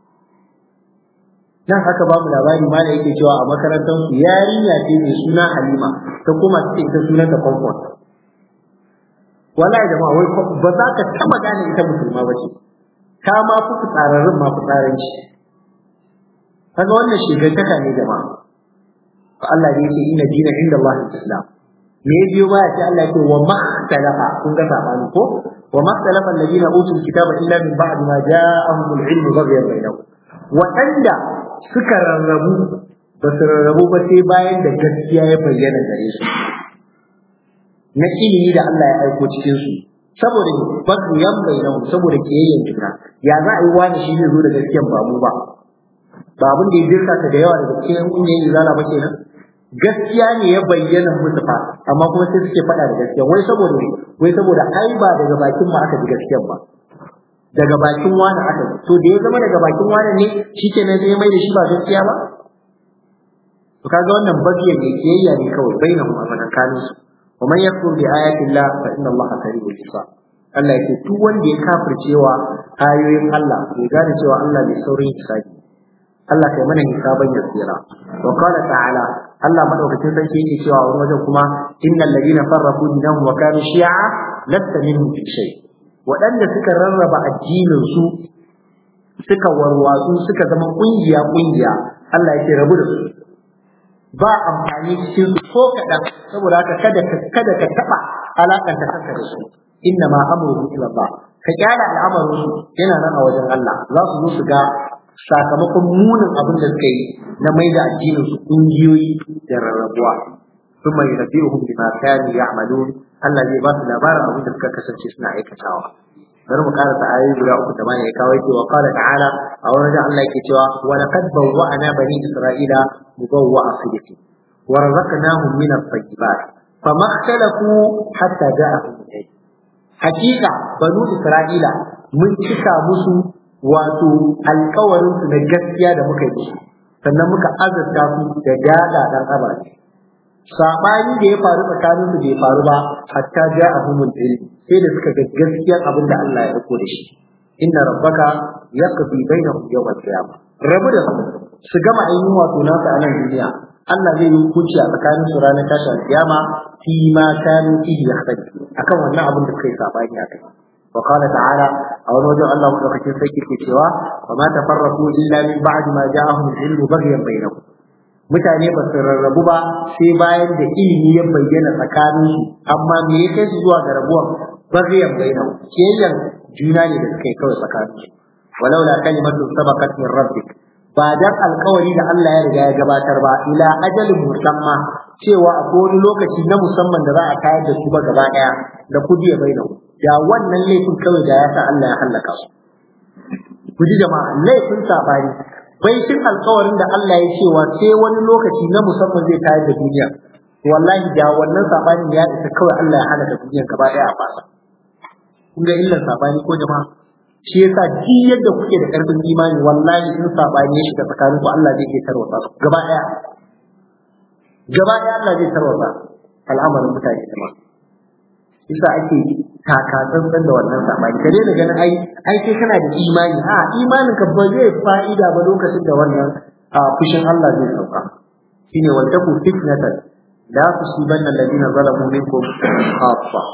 nan haka babu labari ma da yake cewa a makarantar su yarinya ce mai suna Halima ta koma cikin ta sunan ta Comfort wallahi jama'a wai ba za ka taba gane ita musulma ba ce ta ma fi fitsararrun ma fitsaranci kaga wannan shigantaka ne jama'a fa Allah ne yake inna dina inda Allah islam me ya biyo baya sai Allah yake wa mahtalafa kun ga sabani ko wa mahtalafa alladina utul kitaba illa min ba'di ma ja'ahumul ilmu baghyan bainahum waɗanda suka rarrabu ba su rarrabu ba sai bayan da gaskiya ya bayyana gare su na ilimi da Allah ya aiko cikin su saboda basu yan bayyana saboda kiyayyen juna ya za a yi wani shi zai zo da gaskiyan ba mu ba ba abin da ya dirka ta da yawa daga cikin kungiyoyin izala ba kenan gaskiya ne ya bayyana musu fa amma kuma sai suke faɗa da gaskiya wai saboda wai saboda ai ba daga bakin mu aka ji gaskiyan ba daga bakin wani aka ji to da ya zama daga bakin wani ne shikenan sai mai da shi ba gaskiya ba to kaga wannan bagiyan ne kiyayya ne kawai bainahum a tsakankanin su wa man yakfur bi ayati Allah fa inna Allah sari'ul hisab Allah yake duk wanda ya kafircewa ayoyin Allah bai gane cewa Allah bai saurin hisabi Allah kai mana hisaban yasira wa qala ta'ala Allah madaukakin sarki yake cewa wani wajen kuma innal ladina farraqu dinahum wa kanu shi'a lasta minhum fi shay waɗanda suka rarraba addinin su suka warwatsu suka zama kungiya kungiya Allah yake rabu da su ba amfani cikin su ko kaɗan saboda haka kada ka kada ka taɓa alakanta kanka da su inna ma amruhu ila Allah ka kyara al'amarin su yana nan a wajen Allah za su zo su ga sakamakon munin abin da suka yi na mai da addinin su kungiyoyi da rarrabuwa ثم ينبئهم بما كانوا يعملون Allah zai ba su labarin abin da suka kasance suna aikatawa bari mu karanta ayoyi guda uku da mana ya kawo yake wa qala ta'ala a wani wajen Allah yake cewa wa laqad bawwa'na bani isra'ila mubawwa'a sidqin wa razaqnahum min at-tayyibat fama ikhtalafu hatta ja'ahum al hakika banu isra'ila mun cika musu wato alkawarin su na gaskiya da muka yi sannan muka azurta su da dada dan abaci sabani da ya faru tsakanin su bai faru ba hatta ja'ahum al-ilm sai da suka ga gaskiyar abin da Allah ya dauko da shi inna rabbaka yaqdi bainahum yawm al-qiyamah rabu da su su gama ainihin wato nasu a nan duniya Allah zai yi hukunci a tsakanin su ranar tashi al-qiyama fi ma kanu fihi yakhtalifu akan wannan abin da suka yi sabani a kai وقال تعالى أو وجه الله مدوكتين سيكي في سوا وما تفرقوا إلا من بعد ما جاءهم العلم بغيا بينهم mutane ba su rarrabu ba sai bayan da ilimi ya bayyana tsakanin su amma me ya kai su zuwa ga rabuwan baghiyan bainahum kiyayen juna ne da suka yi kawai tsakanin su walau la kalimatu sabaqat min rabbik ba dan alkawari da Allah ya riga ya gabatar ba ila ajalin musamma cewa akwai wani lokaci na musamman da za a tayar da su ba gaba daya da kudiya bainahum da wannan laifin kawai da ya sa Allah ya hallaka su ku ji jama'a laifin sabani baitin alkawarin da Allah ya cewa sai wani lokaci na musamman zai tayar da duniya wallahi da wannan sabanin ya isa kawai Allah ya halaka duniya gaba daya a fasa kun ga illar sabani ko jama'a shi yasa duk yadda kuke da karfin imani wallahi in sabani ya shiga tsakanin ku Allah zai iya tarwata su gaba daya gaba daya Allah zai tarwata al'amarin mutane jama'a yasa ake taka tsantsan da wannan sabani ka daina ganin ai ai kai kana da imani a imanin ka ba zai fa'ida ba lokacin da wannan fushin Allah zai sauka shine wal taku fitnatan la tusibanna alladhina zalamu minkum khassa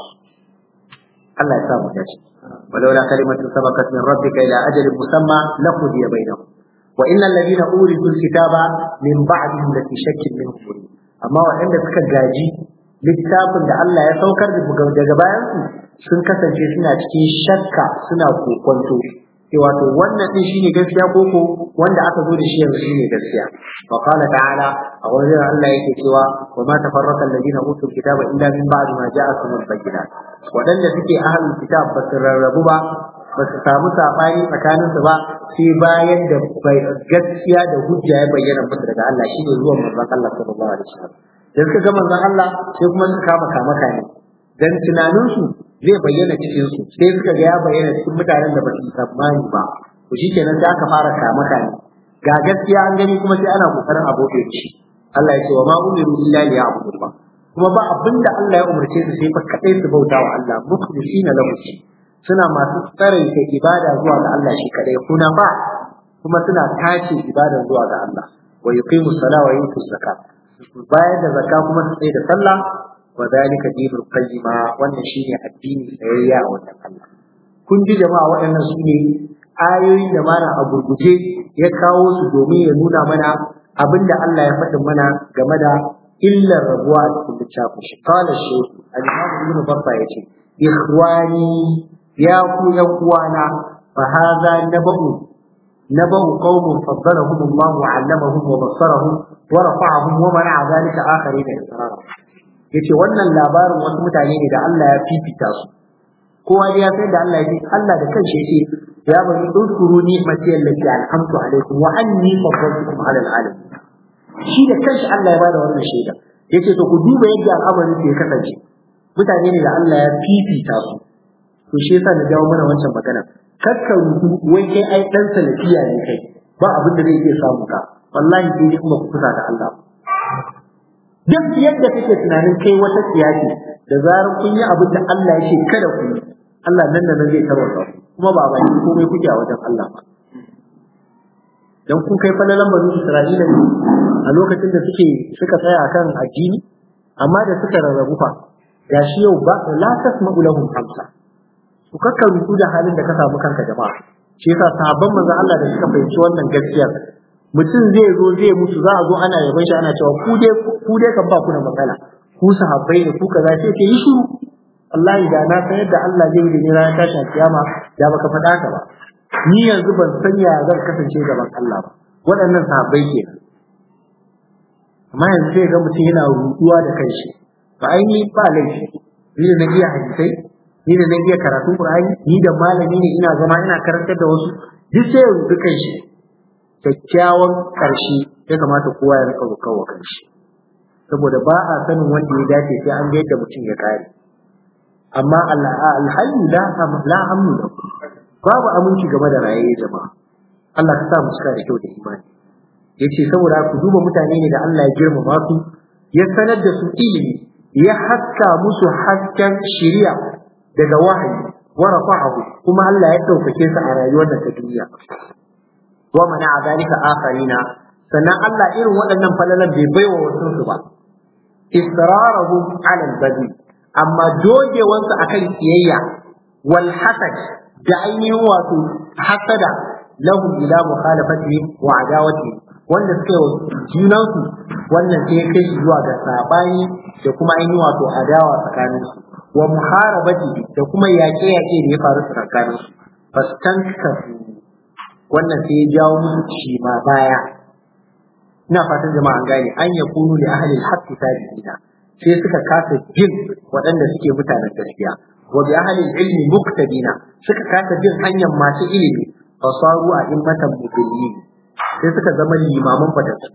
Allah ya sa mu dace ولولا كلمة سبقت من ربك إلى أجل مسمى لقضي بينهم وإن الذين أورثوا الكتاب من بعدهم لفي شك منه مريب أما وعند سكا جاجي littafin da Allah ya saukar daga bayan su sun kasance suna cikin shakka suna kokonto cewa to wannan din shine gaskiya ko ko wanda aka zo da shi yanzu shine gaskiya wa qala ta'ala a wajen Allah yake cewa wa ma tafarraqa alladhina utul kitaba illa min ba'di ma ja'akum al-bayyinat wadanda suke ahlul kitab ba su rarrabu ba ba su samu sabani tsakanin su ba sai bayan da gaskiya da hujja ya bayyana musu daga Allah shine zuwan manzon Allah sallallahu alaihi wasallam da suka ga manzon Allah sai kuma suka kama kama kane dan tunanin su zai bayyana cikin su sai suka ga ya bayyana cikin mutanen da ba su tsammani ba to shikenan sai aka fara kama kane ga gaskiya an gani kuma sai ana kokarin abokin shi Allah ya ce wa ma umiru illa liya'budu ba kuma ba abinda Allah ya umarce su sai fa kadai su bauta wa Allah mukhlisina lahu suna masu tsaraita ibada zuwa ga Allah shi kadai kuna ba kuma suna tace ibada zuwa ga Allah wa yuqimu salata wa yutu zakat bayan da zakka kuma su tsaye da sallah wa dalika dinul qayyima wannan shine addini tsayayya a wannan Allah kun ji jama'a waɗannan su ne ayoyin da mana a gurguje ya kawo su domin ya nuna mana abinda Allah ya faɗin mana game da illar rabuwa a cikin littafin shi qala shaykh al-imam ibn babba yace ikhwani ya ku yan uwana fa hadha nabu نبأ قوم فضلهم الله وعلمهم وبصرهم ورفعهم ومنع ذلك آخرين إصرارا yace wannan labarin wasu mutane ne da Allah ya fifita su kowa dai ya san da Allah ya Allah da kanshi yace ya bani udkuru ni'mati allati an'amtu alaykum wa anni faddaltukum 'ala al'alamin shi da kanshi Allah ya bada wannan shaida yace to ku duba yadda al'amarin ke kasance mutane ne da Allah ya fifita su to shi yasa na jawo mana wancan magana kakka rubu wai kai ai dan salafiya ne kai ba abin da zai iya samu ka wallahi sai dai kuma ku kusa da Allah duk yadda kake tunanin kai wata siyasi da zarar kun yi abin da Allah ya ce kada ku yi Allah nan da nan zai tarwata kuma ba baki komai kuke a wajen Allah ba dan kun kai falalan banu Isra'ila ne a lokacin da suke suka tsaya akan addini amma da suka rarrabu fa gashi yau ba la tasma'u lahum hamsa ku kakka rutu da halin da ka samu kanka jama'a shi yasa sahabban manzon Allah da suka fahimci wannan gaskiya mutum zai zo zai mutu za a zo ana yaban shi ana cewa ku dai ku dai kan ba ku da matsala ku sahabbai ne ku kaza sai ke yi shiru wallahi da na san yadda Allah zai yi da ni ranar tashin kiyama da baka faɗa ka ba ni yanzu ban san ya zan kasance gaban Allah ba waɗannan sahabbai ke amma yanzu sai ga mutum yana ruduwa da kanshi ba ainihi ba laifi ni da na iya hadisai ni da na iya karatun Qur'ani ni da malami ne ina zama ina karantar da wasu duk sai ya rudu kanshi kyakkyawan ƙarshe ya kamata kowa ya rika rukawa kanshi saboda ba a sanin wanda ya dace sai an ga yadda mutum ya kare amma alhayyu la la amnu babu aminci game da rayaye jama'a Allah ka sa mu cika da kyau da imani yace saboda ku duba mutane ne da Allah ya girmama su ya sanar da su ilimi ya haska musu hasken shari'a daga wahayi wa rafa'ahu kuma Allah ya daukake su a rayuwar da ta duniya wa mana zalika akharina sannan Allah irin waɗannan falalan bai baiwa wasu su ba israrahum ala al-badi amma dogewansu akan kiyayya wal hasad da ainihin wato hasada lahum ila mukhalafati wa adawati wanda suka yi junansu wannan sai kai shi zuwa ga sabani da kuma ainihin wato adawa tsakanin su wa muharabati da kuma yaƙe-yaƙe da ya faru tsakanin su fastankafu wannan sai ya jawo musu shi ma baya ina fatan jama'a an gane an ya kunu li ahli al-haqq tabi'ina sai suka kasa jin waɗanda suke mutanen gaskiya wa bi ahli al-ilmi muqtadina suka kasa jin hanyar masu ilimi fasaru a immatan mudillin sai suka zama limaman fatattu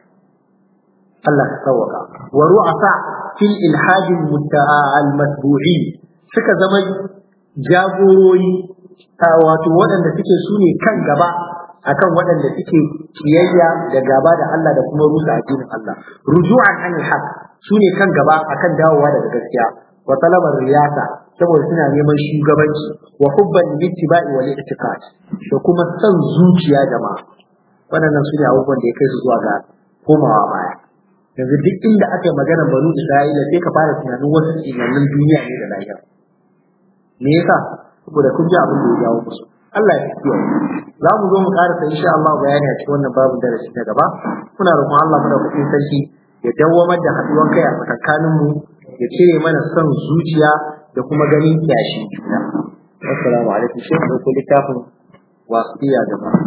Allah ka sauka wa ru'asa fil ilhad al-matbu'in suka zama jagorori wato waɗanda suke su ne kan gaba akan waɗanda suke kiyayya da gaba da Allah da kuma rusa addinin Allah ruju'an anil haq su ne kan gaba akan dawowa daga gaskiya wa talabar riyasa saboda suna neman shugabanci wa hubban littiba'i wal i'tiqad da kuma san zuciya jama'a waɗannan su ne abubuwan da ya kai su zuwa ga komawa baya yanzu duk inda aka yi magana banu Isra'ila sai ka fara tunanin wasu tsinanin duniya ne da lahira me yasa saboda kun ji abin da ya jawo musu Allah ya kiyaye za mu zo mu karasa insha Allah bayani a cikin wannan babin darasi na gaba muna roƙon Allah mu da kuɗin sarki ya dawwamar da haɗuwan kai a tsakanin mu ya cire mana son zuciya da kuma ganin kyashi assalamu alaikum shi da ku littafin wasiya jama'a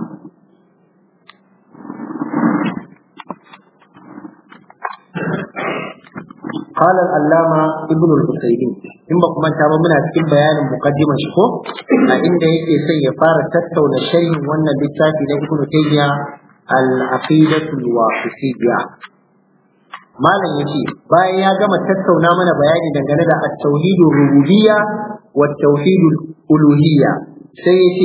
قال العلامة ابن الحسيني in ba kuma ta ba muna cikin bayanin muqaddimar shi ko a inda yake sai ya fara tattauna sharhin wannan littafi na Ibn Taymiyyah al-Aqidatu al-Wasitiyya malam yace bayan ya gama tattauna mana bayani dangane da at-tauhid rububiyya wa at-tauhid uluhiyya sai yace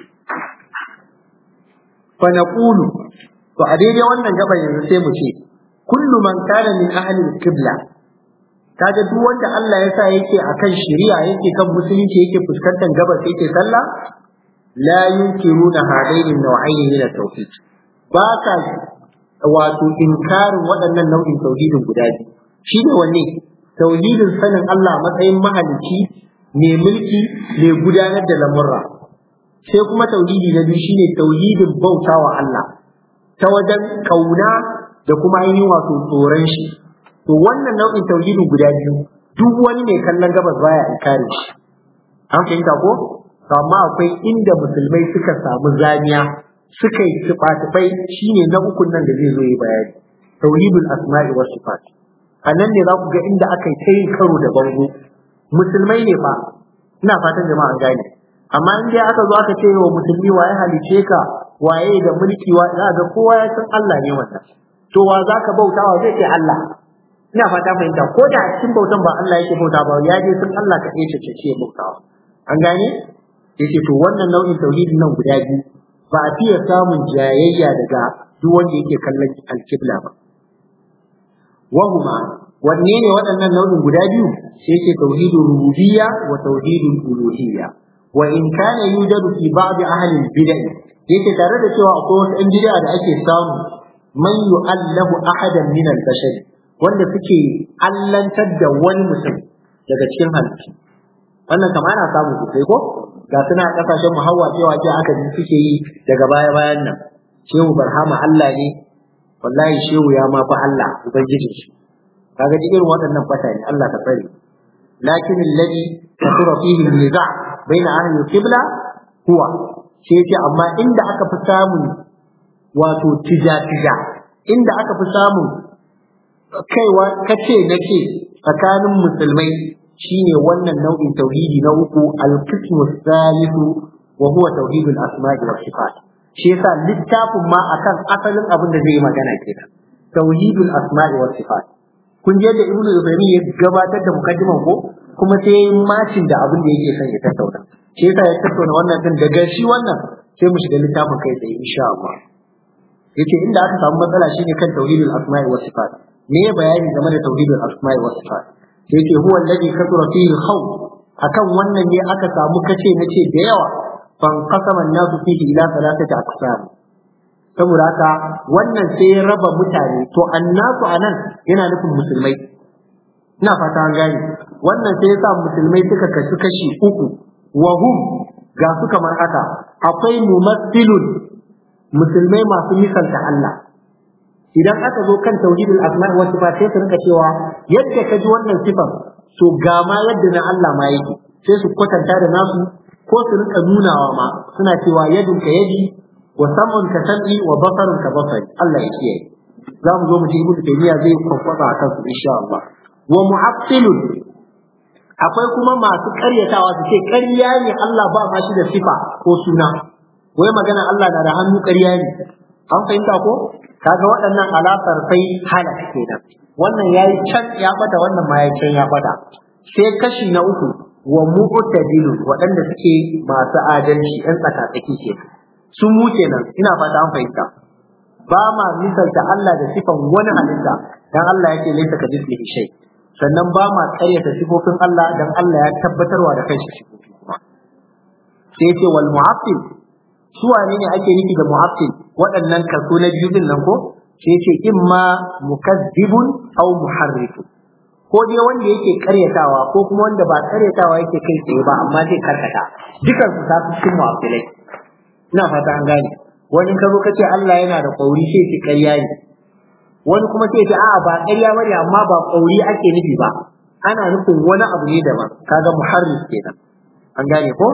fa naqulu to a daidai wannan gaba yanzu sai mu ce kullu man kana min ahli al-qibla kaga duk wanda Allah ya sa yake akan shari'a yake kan musulunci yake fuskantar gabas yake sallah la yunkiruna hadaini nau'aini min at-tauhid ba ka wato inkarin waɗannan nau'in tauhidin guda biyu shine wanne tauhidin sanin Allah matsayin mahalicci ne mulki ne gudanar da lamurra sai kuma tauhidi na biyu shine tauhidin bautawa Allah ta wajen kauna da kuma ainihin wato tsoron shi to wannan nau'in tauhidin guda biyu duk wani mai kallon gabas baya inkari shi an fahimta ko to amma akwai inda musulmai suka samu zaniya suka yi tufatufai shine na ukun nan da zai zo yi bayani tauhidul asma'i was sifat a nan ne za ku ga inda aka yi ta yin karo da bango musulmai ne fa ina fatan jama'a an gane amma in dai aka zo aka ce wa musulmi waye halice ka waye da mulki wa za ga kowa ya san Allah ne wannan to wa zaka bautawa zai ce Allah ina fata fahimta ko da a cikin bautan ba Allah yake bauta ba ya je sun Allah ka ce ce ce bautawa an gane yace to wannan nau'in tauhidin nan guda biyu ba a fiye samun jayayya daga duk wanda yake kallon alkibla ba wahuma wanne ne waɗannan nau'in guda biyu sai ce tauhidul rububiyya wa tauhidul uluhiyya wa in kana yujadu fi ba'd ahli al-bid'ah yake tare da cewa akwai wasu ɗan bid'a da ake samu man yu'allahu ahadan min al-bashar wanda suke allantar da wani mutum daga cikin halittu wannan kama ana samu sosai ko ga suna kasashen mu hawa cewa ce aka ji suke yi daga baya bayan nan shehu barhama Allah ne wallahi shehu ya ma fa Allah ubangijin shi kaga duk irin waɗannan fata ne Allah ka tsare lakin alladhi kasura fihi niza' baina ahli al-qibla huwa sai ce amma inda aka fi samun wato tija-tija inda aka fi samun kaiwa kace nake tsakanin musulmai shine wannan nau'in tauhidi na uku al-qismu thalithu wa huwa tauhidul asma'i was sifat shi yasa littafin ma akan asalin abin da zai yi magana kenan tauhidul asma'i was sifat kun je da ibnu ibrahim ya gabatar da mukaddiman ko kuma sai yayin macin da abin da yake son ya tattauna shi yasa ya tattauna wannan din daga shi wannan sai mu shiga littafin kai tsaye insha Allah yace inda aka samu matsala shine kan tauhidul asma'i was sifat me ya bayani game da tauhidul asma'i was sifat sai yace huwa alladhi kathura fihi al akan wannan ne aka samu kace nace da yawa fan qasama an-nasu fihi ila thalathati aqsam saboda haka wannan sai ya raba mutane to annasu anan yana nufin musulmai ina fata an gane wannan sai ya sa musulmai suka kashi kashi uku wa hum ga su kamar haka akwai mumassilun musulmai masu misalta Allah idan aka zo kan tauhidul asma'i wa sifat sai su rinka cewa yadda ka ji wannan sifar to ga ma yadda na Allah ma yake sai su kwatanta da nasu ko su rinka nunawa ma suna cewa yadin ka yadi wa sam'un ka sam'i wa basarun ka basari Allah ya kiyaye za mu zo mu ji ibnu taymiya zai kwakwasa akan su insha Allah wa mu'attilun akwai kuma masu karyatawa su ce ƙarya ne Allah ba ma shi da sifa ko suna wai magana Allah na da hannu ƙarya ne an fahimta ko kaga waɗannan alaƙar sai halak kenan wannan yayi can ya bata wannan ma yayi can ya bata sai kashi na uku wa mu'tadilu waɗanda suke masu adalci ɗan tsakatsaki ke sun mu kenan ina fata an fahimta ba ma misalta Allah da sifan wani halitta dan Allah yake laysa ka mislihi shay sannan ba ma karyata sifofin Allah dan Allah ya tabbatarwa da kanshi sifofi kuma sai ce wal mu'attil su wane ne ake nufi da mu'attil waɗannan kaso na biyu din nan ko sai ce imma mukazzibun aw muharrifun ko dai wanda yake karyatawa ko kuma wanda ba karyatawa yake kai tsaye ba amma zai karkata dukan su ta cikin mu'attilai ina fata an gane wani ka zo kace Allah yana da kauri sai ce ƙarya ne wani kuma sai ce a'a ba ƙarya bane amma ba kauri ake nufi ba ana nufin wani abu ne daban kaga muharrif kenan an gane ko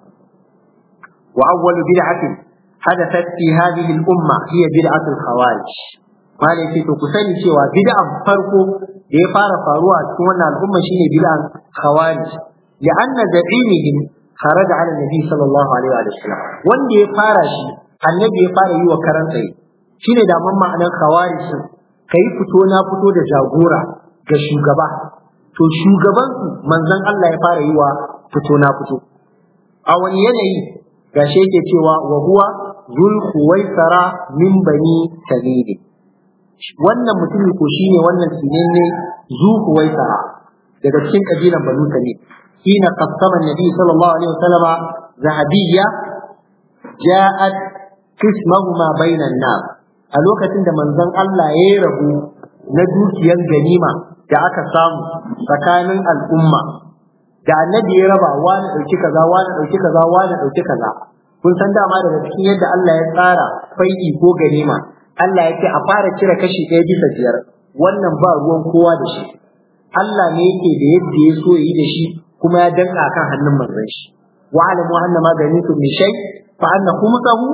wa awwalu bid'atin hadathat fi hadhihi al-umma hiya bid'atu al-khawarij malai ce to ku sani cewa bid'an farko da ya fara faruwa a cikin wannan al'umma shine bid'an khawarij li'anna da'imihim kharaja ala nabi sallallahu alaihi wa sallam wanda ya fara shi annabi ya fara yi wa karan tsaye shine da man ma'anar khawarij kai fito na fito da jagora ga shugaba to shugaban su manzon Allah ya fara yi wa fito na fito a wani yanayi gashi yake cewa wa huwa zul khuwaisara min bani tamim wannan mutumin ko shine wannan sinenne zu khuwaisara daga cikin kabilan banu tamim hina qassama annabi sallallahu alaihi wasallama zahabiyya ja'at qismahuma bainan nas a lokacin da manzon Allah ya yi rabu na dukiyar ganima da aka samu tsakanin al'umma da annabi ya raba wani dauki kaza wani dauki kaza wani dauki kaza kun san dama daga cikin yadda Allah ya tsara fai'i ko ganima Allah ya ce a fara cire kashi ɗaya bisa biyar wannan ba ruwan kowa da shi Allah ne yake da yadda ya so yi da shi kuma ya danka kan hannun manzon shi wa alamu anna ma ganitum min shay fa anna khumsahu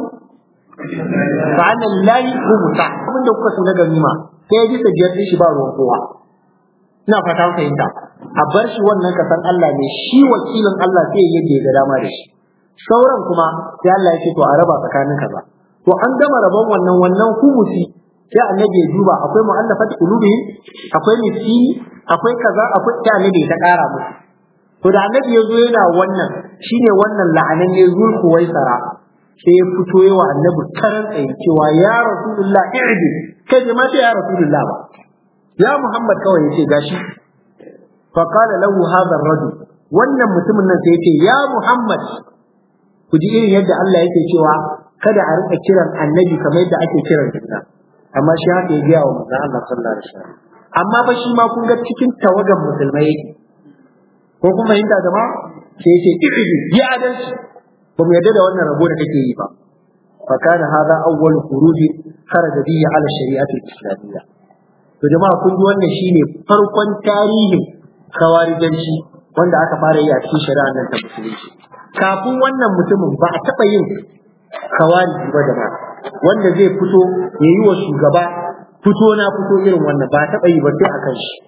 fa anna lillahi khumsa abin da kuka so na ganima sai bisa biyar din shi ba ruwan kowa ina fata an fahimta a bar shi wannan kasan Allah ne shi wakilin Allah sai yadda ya ga dama da shi sauran kuma sai Allah ya ce to a raba tsakanin kaza to an gama rabon wannan wannan humusi sai annabi ya duba akwai mu'allafat qulubihim akwai miskini akwai kaza akwai sai annabi ya kara musu to da annabi ya zo yana wannan shine wannan la'anan ne zulku waisara sai ya fito yawa annabi karan tsaye cewa ya rasulullah i'di kai ma sai ya rasulullah ba ya Muhammad kawai yace gashi fa qala lahu hadha ar-rajul wannan mutumin nan sai yace ya Muhammad ku ji irin yadda Allah yake cewa kada a rika kiran annabi kamar yadda ake kiran juna amma shi haka ya gaya wa manzon Allah sallallahu alaihi wasallam amma ba shi ma kun ga cikin tawagan musulmai yake ko kun fahimta jama'a sai yace ikiji ya adalci ba mu yarda da wannan rabo da kake yi ba fa kana hadha awwal khuruji kharaja bihi ala shari'ati al-islamiyya to jama'a kun ji wannan shine farkon tarihin khawarijanci wanda aka fara yi a cikin shari'ar nan ta musulunci kafin wannan mutumin ba a taɓa yin khawariji ba da wanda zai fito ya yi wa shugaba fito na fito irin wannan ba a taɓa yi ba sai a kan shi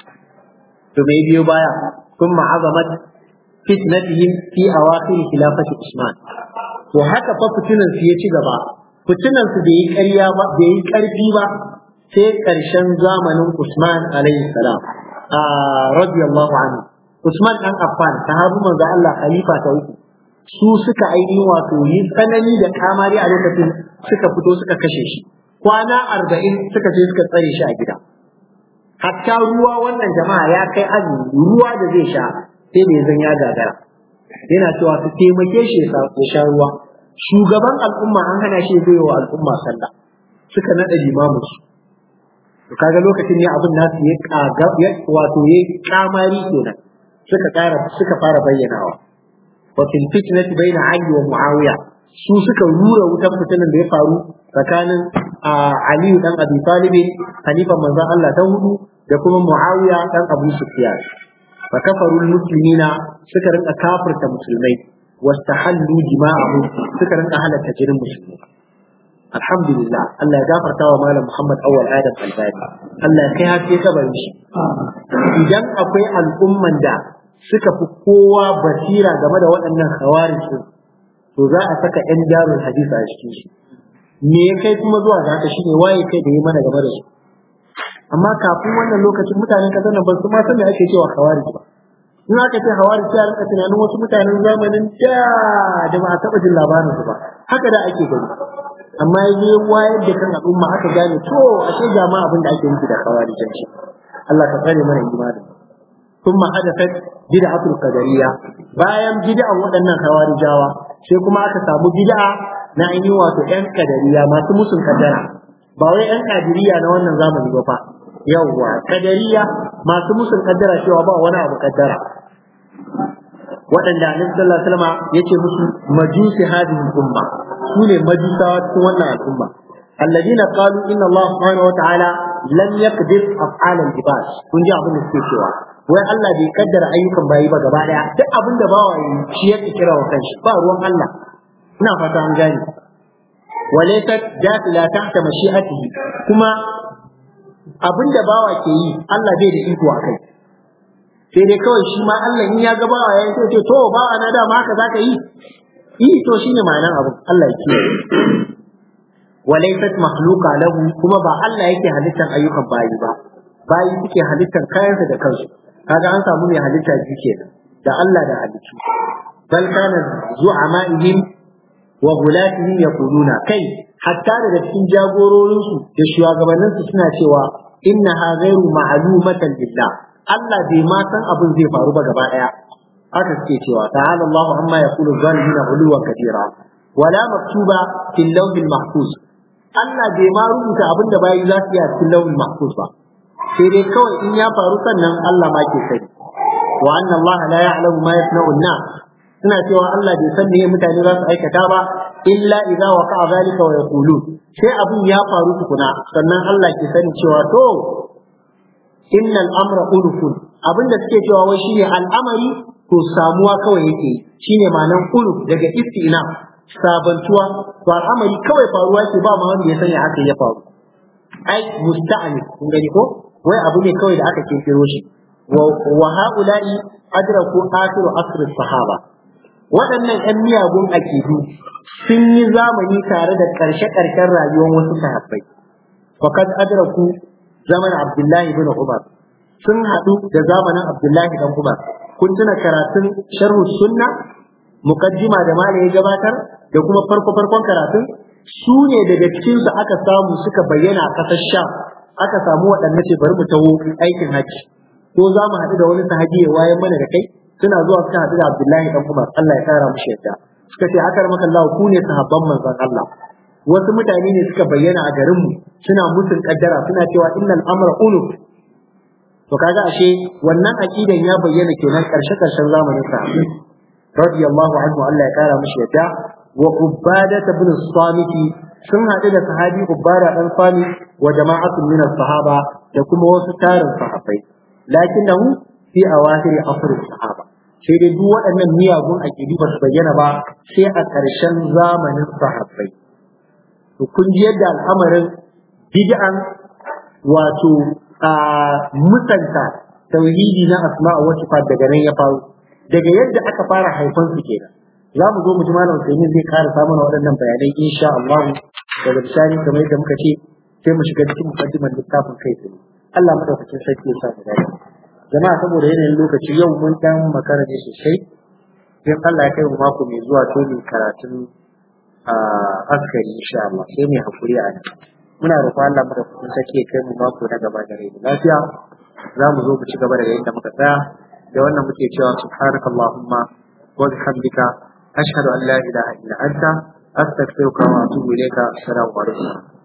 to mai biyo baya ثم عظمت fitnatihim fi awakhir khilafati Usman to haka fa fitinan su ya ci gaba fitinan su bai yi ƙarya ba bai yi ƙarfi ba sai ƙarshen zamanin Usman alaihi salam a radiyallahu anhu Usman dan Affan sahabu manzo Allah khalifa ta uku su suka ainihin wato yi tsanani da kamari a lokacin suka fito suka kashe shi kwana arba'in suka je suka tsare shi a gida hatta ruwa wannan jama'a ya kai azumi ruwa da zai sha sai da zan ya gagara yana cewa su taimake shi ya sha ruwa shugaban al'umma an hana shi zai wa al'umma sallah suka nada limamin su to kaga lokacin ne abin nasu ya kaga wato ya kamari kenan suka kara suka fara bayyanawa wa fil fitnati baina ali wa muawiya su suka rura wutan fitinan da ya faru tsakanin Ali dan Abi Talib halifan manzon Allah ta hudu da kuma Muawiya dan Abu Sufyan fa kafarul muslimina suka rinka kafirta musulmai wastahallu dima'ahum suka rinka halatta jinin musulmai alhamdulillah Allah ya gafarta wa malam Muhammad Awwal Adam Albani Allah ya kai haske kabarin shi idan akwai al'umman da suka fi kowa basira game da waɗannan khawarij to za a saka yan darul hadisi a cikin shi me ya kai kuma zuwa ga haka shine waye kai da yi mana game da su amma kafin wannan lokacin mutanen kasar nan ba su ma san me ake cewa khawarij ba in aka ce hawari sai a rika tunanin wasu mutanen zamanin da da ba a taɓa jin labarin su ba haka da ake gani amma ya je wayar da kan al'umma aka gane to ashe ga ma abin da ake nufi da hawarijanci Allah ka tsare mana imani ثم حدثت بدعة القدرية bayan bid'an waɗannan hawarijawa sai kuma aka samu bid'a na ainihin wato ƴan kadariya masu musun kaddara ba wai ƴan kadiriya na wannan zamani ba fa yawwa kadariya masu musun kaddara cewa ba wani abu kaddara waɗanda annabi sallallahu alaihi wasallam yace musu majusi hadhihi umma su ne majusawa cikin wannan al'umma alladina qalu inna Allah subhanahu wa ta'ala lam yaqdir af'al al-ibad kun ji abin da suke cewa wai Allah bai kaddara ayyukan bayi ba gaba daya duk abin da bawa yi shi ya kira wa kanshi ba ruwan Allah ina fata an gane walaysat dakila tahta mashi'atihi kuma abin da bawa ke yi Allah bai da iko a kai sai dai kawai shi ma Allah in ya ga bawa ya ce ce to bawa na da ma haka zaka yi yi to shine ma'anar abu Allah ya kiyaye walaysat makhluqa lahu kuma ba Allah yake halittar ayyukan bayi ba bayi suke halittar kayansa da kansu kaga an samu mai halitta biyu kenan da Allah da halittu bal kana zu'ama'ihim wa gulatihim yaquluna kai hatta daga cikin jagororinsu da shugabanninsu suna cewa innaha ghairu ma'lumatan lillah Allah bai ma san abin zai faru ba gaba daya haka suke cewa ta'ala Allahu amma yaqulu zalimuna uluwan kabira wala maktuba fil lawhil mahfuz Allah bai ma rubuta abin da bayi za su yi a cikin lawhil mahfuz ba sai dai kawai in ya faru sannan Allah ma ke sani wa anna Allah la ya'lamu ma yasna'u an-nas suna cewa Allah bai san me mutane za su aikata ba illa idza waqa'a zalika wa yaqulun sai abin ya faru tukuna sannan Allah ke sani cewa to innal amra ulufun abinda suke cewa wai shine al'amari to samuwa kawai yake shine ma'anan uluf daga istina sabantuwa to al'amari kawai faruwa ke ba ma wanda ya sanya haka ya faru ai musta'ani kun gani ko wai abu ne kawai da aka kirkiro shi wa ha'ula'i adraku akhiru asr sahaba waɗannan ƴan miyagun akidu sun yi zamani tare da ƙarshe-ƙarshen rayuwar wasu sahabbai faqad adraku zaman Abdullahi bin Umar sun haɗu da zamanin Abdullahi dan Umar kun tuna karatun sharhu sunna muqaddima da malai ya gabatar da kuma farko farkon karatun su ne daga cikin su aka samu suka bayyana a ƙasar Sham aka samu waɗanne ce bari mu taho aikin hajji ko za mu haɗu da wani sahabi ya wayan mana da kai suna zuwa suka haɗu da Abdullahi dan Umar Allah ya kara mushi yadda suka ce akar maka Allah ku ne sahabban manzon Allah wasu mutane ne suka bayyana a garin mu suna mutun kaddara suna cewa innal amra unuf to kaga ashe wannan aqidan ya bayyana kenan karshe karshen zamanin sa radiyallahu anhu Allah ya kara mushi yadda wa ubada ibn samit sun haɗu da sahabi ubada dan sami wa jama'atun min sahaba da kuma wasu tarin sahabbai lakinnahu fi awahir asr sahaba sai dai duk waɗannan miyagun aqidu ba su bayyana ba sai a ƙarshen zamanin sahabbai to kun ji yadda al'amarin bid'an wato a musanta tauhidi na asma'a wa sifat daga nan ya faru daga yadda aka fara haifan su kenan za mu zo mu ji malam Usaimin zai ƙara samu waɗannan bayanai insha Allah daga bisani kamar yadda muka ce sai mu shiga cikin mukaddimar littafin kai tsaye Allah madaukakin sarki ya sa mu dace jama'a saboda yanayin lokaci yau mun dan makara ne sosai in Allah ya kai mu mako mai zuwa to ne karatun askari insha Allah sai mai hakuri a nan muna roƙon Allah madaukakin sarki ya kai mu mako na gaba da rai lafiya za mu zo mu ci gaba daga inda muka tsaya da wannan muke cewa subhanakallahumma wa bihamdika ashhadu an la ilaha illa anta astaghfiruka wa atubu ilayka assalamu alaikum